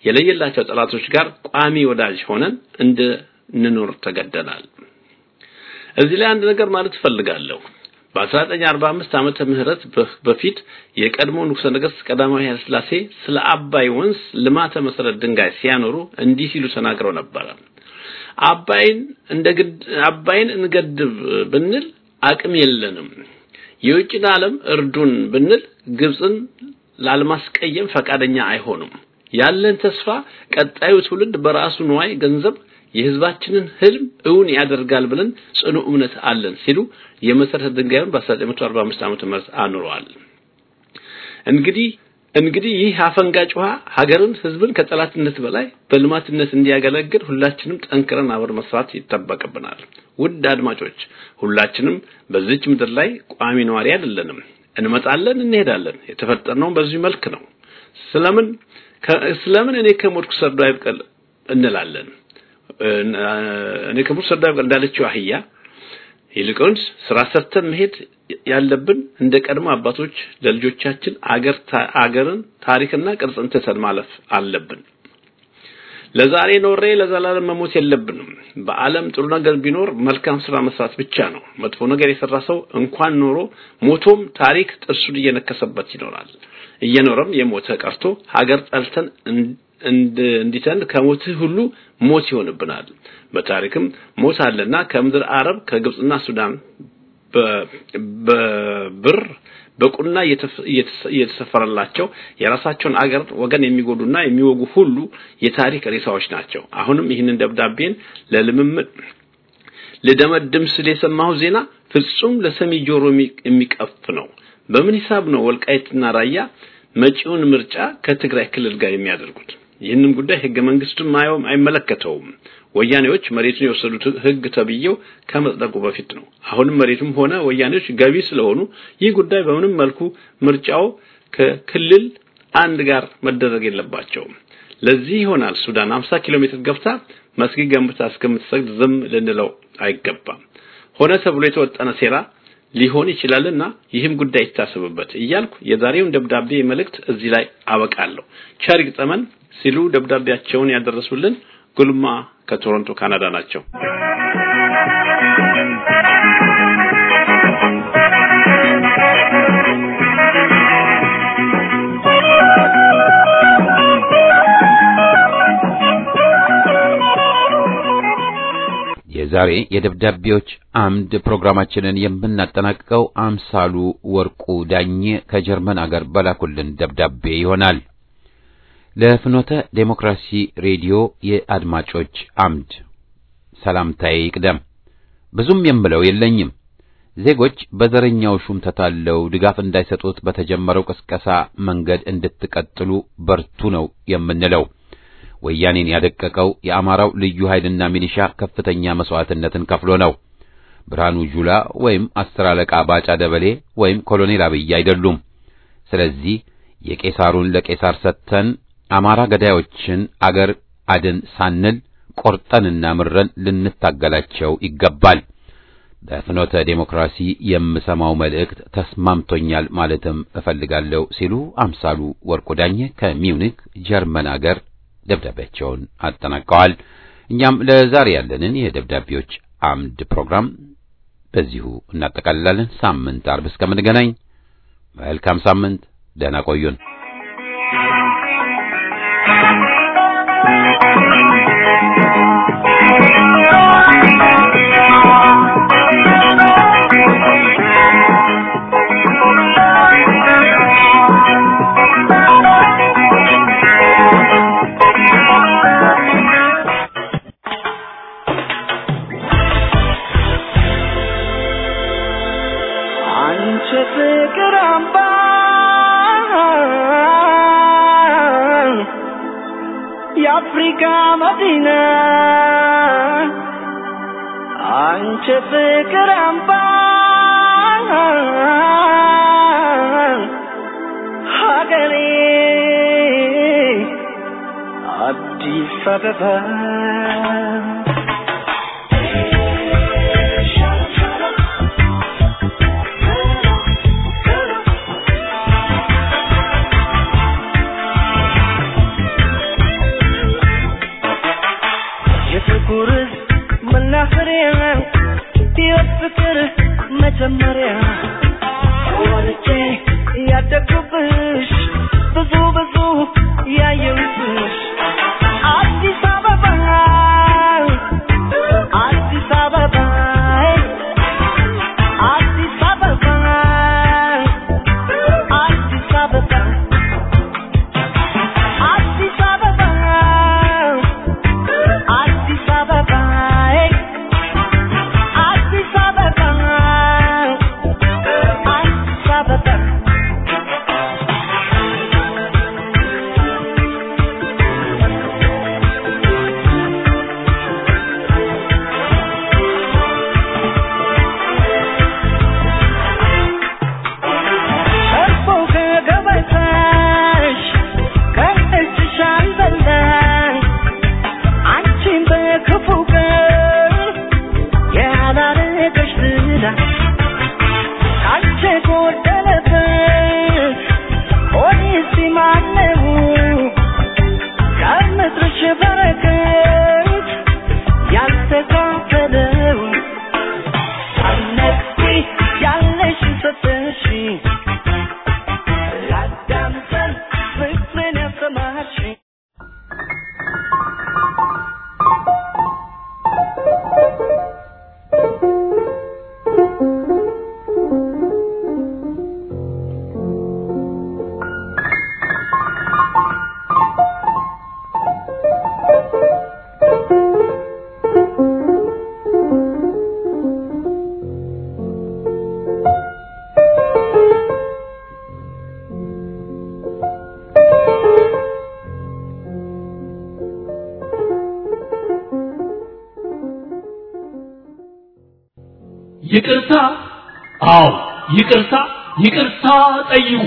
የለየላቸው ጠላቶች ጋር ቋሚ ወዳጅ ሆነን እንድንኖር ተገደናል። እዚህ ላይ አንድ ነገር ማለት እፈልጋለሁ። በ1945 ዓመተ ምህረት በፊት የቀድሞ ንጉሠ ነገሥት ቀዳማዊ ኃይለ ሥላሴ ስለ አባይ ወንዝ ልማተ መሰረት ድንጋይ ሲያኖሩ እንዲህ ሲሉ ተናግረው ነበረ። አባይን እንደ አባይን እንገድብ ብንል አቅም የለንም። የውጭን ዓለም እርዱን ብንል ግብፅን ላልማስቀየም ፈቃደኛ አይሆኑም። ያለን ተስፋ ቀጣዩ ትውልድ በራሱ ንዋይ ገንዘብ የህዝባችንን ህልም እውን ያደርጋል ብለን ጽኑ እምነት አለን ሲሉ የመሰረተ ድንጋዩን በ1945 ዓመተ ምህረት አኑረዋል። እንግዲህ እንግዲህ ይህ አፈንጋጭ ውሃ ሀገርን፣ ህዝብን ከጠላትነት በላይ በልማትነት እንዲያገለግል ሁላችንም ጠንክረን አብረን መስራት ይጠበቅብናል። ውድ አድማጮች፣ ሁላችንም በዚች ምድር ላይ ቋሚ ነዋሪ አይደለንም። እንመጣለን፣ እንሄዳለን። የተፈጠርነው በዚህ መልክ ነው። ስለምን ስለምን እኔ ከሞትኩ ሰርዶ አይብቀል እንላለን። እኔ ከሞትኩ ሰርዶ አይብቀል እንዳለችው አህያ ይልቁንስ ስራ ሰርተን መሄድ ያለብን እንደ ቀድሞ አባቶች ለልጆቻችን አገር አገርን ታሪክና ቅርጽን ትተን ማለፍ አለብን። ለዛሬ ኖሬ ለዘላለም መሞት የለብንም። በዓለም ጥሩ ነገር ቢኖር መልካም ስራ መስራት ብቻ ነው። መጥፎ ነገር የሰራ ሰው እንኳን ኖሮ ሞቶም ታሪክ ጥርሱን እየነከሰበት ይኖራል። እየኖረም የሞተ ቀርቶ ሀገር ጠልተን እንዲተን ከሞትህ ሁሉ ሞት ይሆንብናል። በታሪክም ሞት አለና ከምድር አረብ ከግብጽና ሱዳን በብር በቁና እየተሰፈረላቸው የራሳቸውን አገር ወገን የሚጎዱና የሚወጉ ሁሉ የታሪክ ሬሳዎች ናቸው። አሁንም ይህንን ደብዳቤን ለልምምድ ልደመድም ስል የሰማሁ ዜና ፍጹም ለሰሚ ጆሮ የሚቀፍ ነው። በምን ሂሳብ ነው ወልቃይትና ራያ መጪውን ምርጫ ከትግራይ ክልል ጋር የሚያደርጉት? ይህንን ጉዳይ ህገ መንግስቱን ማየውም አይመለከተውም። ወያኔዎች መሬቱን የወሰዱት ህግ ተብዬው ከመጽደቁ በፊት ነው። አሁንም መሬቱም ሆነ ወያኔዎች ገቢ ስለሆኑ ይህ ጉዳይ በምንም መልኩ ምርጫው ከክልል አንድ ጋር መደረግ የለባቸውም። ለዚህ ይሆናል ሱዳን 50 ኪሎ ሜትር ገብታ መስጊድ ገንብታ እስከምትሰግድ ዝም ልንለው አይገባም። ሆነ ተብሎ የተወጠነ ሴራ ሊሆን ይችላልና ይህም ጉዳይ ይታሰብበት እያልኩ የዛሬውን ደብዳቤ መልእክት እዚህ ላይ አበቃለሁ። ቸር ይግጠመን ሲሉ ደብዳቤያቸውን ያደረሱልን ጉልማ ከቶሮንቶ ካናዳ ናቸው። የዛሬ የደብዳቤዎች አምድ ፕሮግራማችንን የምናጠናቅቀው አምሳሉ ወርቁ ዳኘ ከጀርመን አገር በላኩልን ደብዳቤ ይሆናል። ለፍኖተ ዴሞክራሲ ሬዲዮ የአድማጮች አምድ ሰላምታዬ ይቅደም። ብዙም የምለው የለኝም። ዜጎች በዘረኛው ሹም ተታለው ድጋፍ እንዳይሰጡት በተጀመረው ቅስቀሳ መንገድ እንድትቀጥሉ በርቱ ነው የምንለው። ወያኔን ያደቀቀው የአማራው ልዩ ኃይልና ሚሊሻ ከፍተኛ መስዋዕትነትን ከፍሎ ነው። ብርሃኑ ጁላ ወይም አስር አለቃ ባጫ ደበሌ ወይም ኮሎኔል አብይ አይደሉም። ስለዚህ የቄሳሩን ለቄሳር ሰጥተን አማራ ገዳዮችን አገር አድን ሳንል ቆርጠንና ምረን ልንታገላቸው ይገባል። በፍኖተ ዴሞክራሲ የምሰማው መልእክት ተስማምቶኛል ማለትም እፈልጋለሁ ሲሉ አምሳሉ ወርቁ ዳኘ ከሚውኒክ ጀርመን አገር ደብዳቤያቸውን አጠናቀዋል። እኛም ለዛሬ ያለንን የደብዳቤዎች አምድ ፕሮግራም በዚሁ እናጠቃልላለን። ሳምንት አርብ እስከምንገናኝ መልካም ሳምንት፣ ደህና ቆዩን። አንቺ ፍቅር አምባ የአፍሪካ መዲና አንቺ ፍቅር አምባ ሀገሬ አዲስ አበባ ያደግኩብሽ ብዙ ብዙ ያየሁብሽ አዲስ አበባ አዲስ አበባ አዲስ አበባ አዲስ አበባ አዲስ አበባ አዲስ አበባ አዲስ አበባ አዲስ አበባ እርፎ ከገበታሽ ከእጅሽ አልበላሽ አንቺን በክፉ ቀን ያላረገሽ ዝና ካንቺ የጎደለበት ሆዴስ ማነው ከምድርሽ በረከት ያልተካፈለው ሳትነግሪ ያለሽን ሰጠሽኝ ላዳምጠን ፍቅርን ያሰማሽኝ ይቅርታ አዎ ይቅርታ ይቅርታ ጠይቁ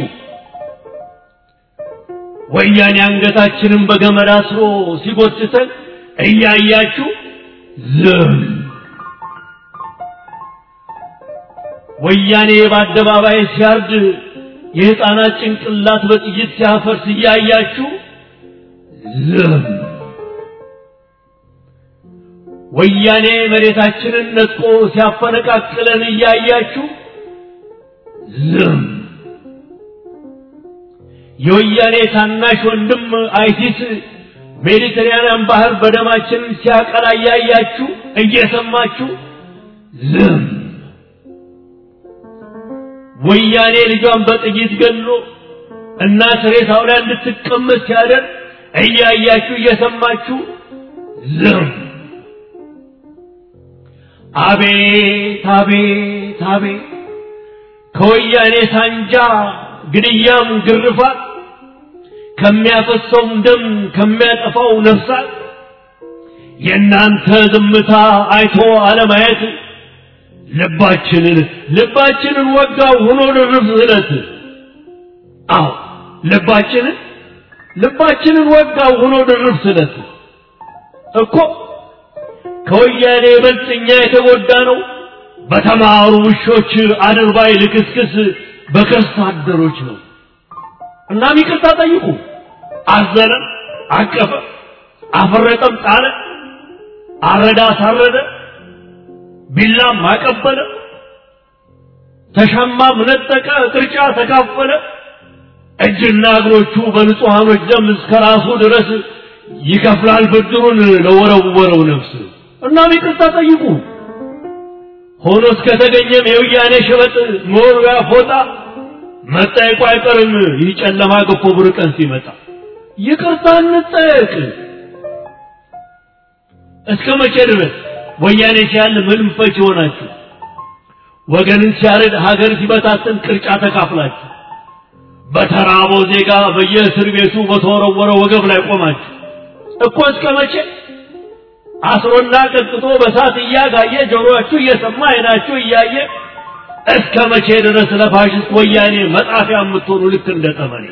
ወያኔ አንገታችንን በገመድ አስሮ ሲጎትተን እያያችሁ ዝም ወያኔ በአደባባይ ሲያርድ የሕፃናት ጭንቅላት በጥይት ሲያፈርስ እያያችሁ ዝም ወያኔ መሬታችንን ነጥቆ ሲያፈነቃቅለን እያያችሁ ዝም የወያኔ ታናሽ ወንድም አይሲስ ሜዲተራንያን ባህር በደማችን ሲያቀላ እያያችሁ እየሰማችሁ ዝም ወያኔ ልጇን በጥይት ገሎ እናት ሬሳው ላይ እንድትቀመጥ ሲያደርግ እያያችሁ እየሰማችሁ ዝም አቤት አቤት አቤት ከወያኔ ሳንጃ ግድያም ግርፋት ከሚያፈሰውም ደም ከሚያጠፋው ነፍሳት የእናንተ ዝምታ አይቶ አለማየት ልባችንን ልባችንን ወጋው ሆኖ ድርብ ስለት አዎ ልባችንን ልባችንን ወጋው ሆኖ ድርብ ስለት እኮ ከወያኔ ይበልጥ እኛ የተጎዳ ነው በተማሩ ውሾች አድርባይ ልክስክስ በከርስ አደሮች ነው። እናም ይቅርታ ጠይቁ። አዘነ፣ አቀፈ፣ አፈረጠም፣ ጣለ፣ አረዳ፣ አሳረደ፣ ቢላም አቀበለ፣ ተሻማም ነጠቀ፣ ቅርጫ ተካፈለ። እጅና እግሮቹ በንጹሐኖች ደም እስከ ራሱ ድረስ ይከፍላል ብድሩን ለወረወረው ነፍስ። እናም ይቅርታ ጠይቁ። ሆኖ እስከተገኘም የውያኔ ሸበጥ መወርወያ ፎጣ መጠየቁ አይቀርም። ይህ ጨለማ ገፎ ብሩህ ቀን ሲመጣ ይቅርታ እንጠየቅ። እስከ መቼ ድረስ ወያኔ ሲያል ምንም ፈች ሆናችሁ ወገንን ሲያርድ ሀገር ሲበታትን ቅርጫ ተካፍላችሁ በተራበው ዜጋ በየእስር ቤቱ በተወረወረ ወገብ ላይ ቆማችሁ እኮ እስከ መቼ አስሮና ቀጥቶ በሳት እያጋየ ጆሮአችሁ እየሰማ አይናችሁ እያየ እስከ መቼ ድረስ ለፋሽስት ወያኔ መጣፊያ የምትሆኑ ልክ እንደ ጠመኔ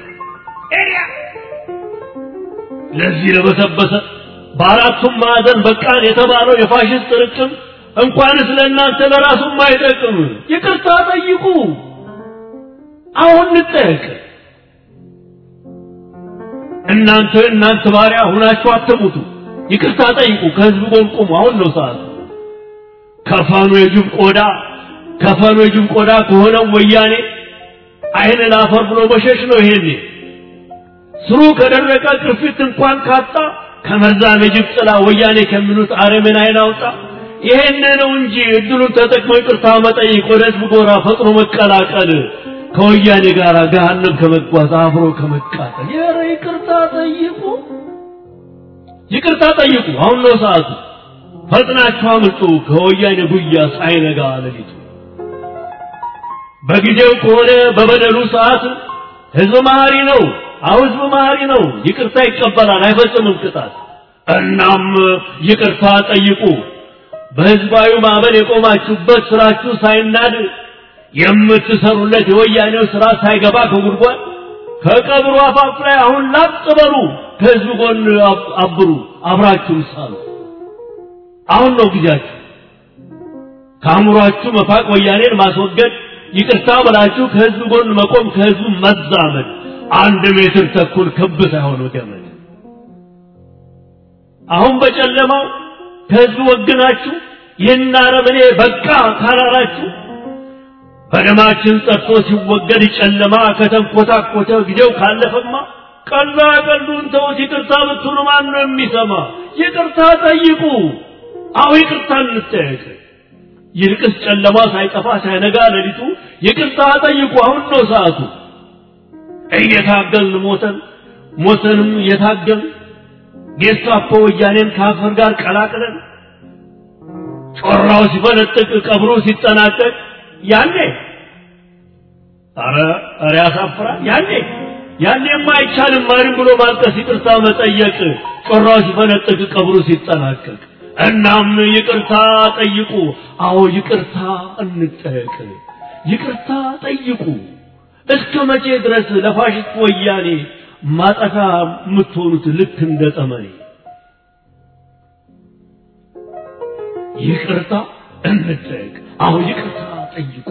ለዚህ ለበሰበሰ በአራቱም ማዕዘን በቃን የተባለው የፋሽስት ርቅም እንኳንስ ለእናንተ ለራሱም አይጠቅም። ይቅርታ ጠይቁ። አሁን እንጠየቅ። እናንተ እናንተ ባሪያ ሁናችሁ አትሙቱ። ይቅርታ ጠይቁ። ከህዝብ ጎን ቁሙ። አሁን ነው ሰዓቱ። ከፈኑ የጅብ ቆዳ ከፈኑ የጅብ ቆዳ ከሆነው ወያኔ አይን ላፈር ብሎ መሸሽ ነው ይሄኔ ስሩ ከደረቀ ቅርፊት እንኳን ካጣ ከመርዛም የጅብ ጥላ ወያኔ ከሚሉት አረምን አይን አውጣ ይሄን ነው እንጂ እድሉን ተጠቅሞ ይቅርታ መጠይቅ ወደ ህዝብ ጎራ ፈጥኖ መቀላቀል ከወያኔ ጋር ገሃነም ከመጓዝ አብሮ ከመቃጠል ኧረ ይቅርታ ጠይቁ ይቅርታ ጠይቁ አሁን ነው ሰዓቱ ፈጥናችሁ አምልጡ ከወያኔ ጉያ ሳይነጋ ሌሊቱ በጊዜው ከሆነ በበደሉ ሰዓት ህዝብ መሀሪ ነው አሁ ህዝብ መሀሪ ነው ይቅርታ ይቀበላል አይፈጽምም ቅጣት እናም ይቅርታ ጠይቁ በህዝባዊ ማዕበል የቆማችሁበት ስራችሁ ሳይናድ የምትሰሩለት የወያኔው ስራ ሳይገባ ከጉድጓድ ከቀብሩ አፋፍ ላይ አሁን ላጥ በሉ ከህዝብ ጎን አብሩ አብራችሁ ሳሉ አሁን ነው ጊዜያችሁ ከአእምሯችሁ መፋቅ ወያኔን ማስወገድ ይቅርታ ብላችሁ ከህዝብ ጎን መቆም ከህዝቡ መዛመድ አንድ ሜትር ተኩል ክብ ሳይሆን ገመድ አሁን በጨለማው ከህዝብ ወግናችሁ ይህን አረመኔ በቃ ካላላችሁ በደማችን ጠርቶ ሲወገድ ጨለማ ከተንኮታኮተ ጊዜው ካለፈማ ቀላ ቀሉን ተውት ይቅርታ ብትሉ ማን ነው የሚሰማ ይቅርታ ጠይቁ አሁ ይቅርታ እንጠየቅ ይልቅስ ጨለማ ሳይጠፋ ሳይነጋ ሌሊቱ ይቅርታ ጠይቁ አሁን ነው ሰዓቱ እየታገልን ሞተን ሞተንም እየታገል ጌስታፖ ወያኔን ከአፈር ጋር ቀላቅለን ጮራው ሲፈነጥቅ ቀብሩ ሲጠናቀቅ ያኔ አረ አረ ያሳፍራል ያኔ ያኔማ አይቻልም ማንም ብሎ ማልቀስ ይቅርታ መጠየቅ ጮራው ሲፈነጥቅ ቀብሩ ሲጠናቀቅ እናም ይቅርታ ጠይቁ አዎ ይቅርታ እንጠየቅ ይቅርታ ጠይቁ እስከ መቼ ድረስ ለፋሽስት ወያኔ ማጠፋ የምትሆኑት ልክ እንደ ጠመኔ ይቅርታ እንጠየቅ አዎ ይቅርታ ጠይቁ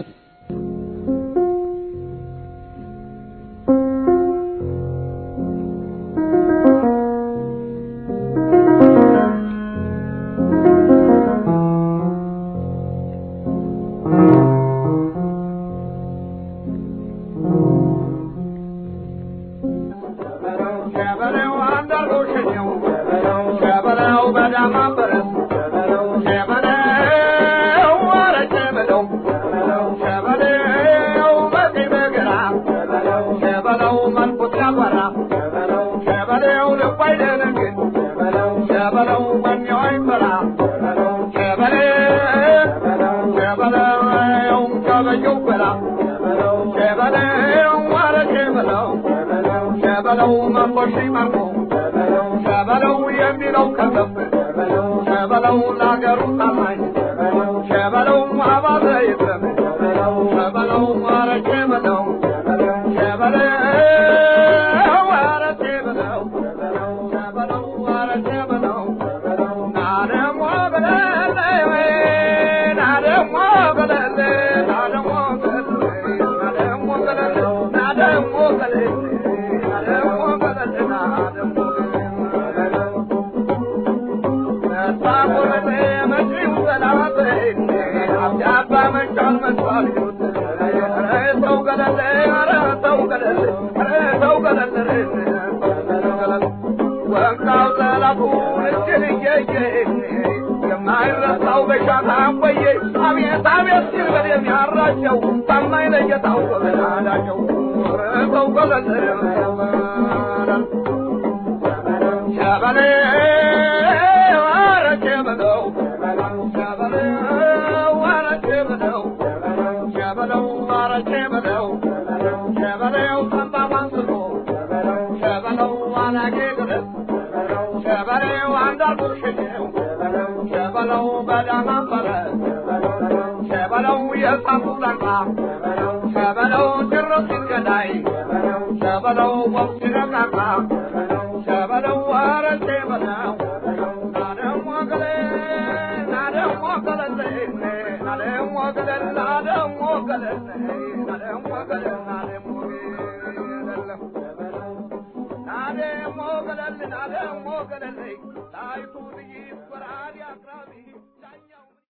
ሞገለልኝ ጣይቱ ልይ በራዲ አቅራቢ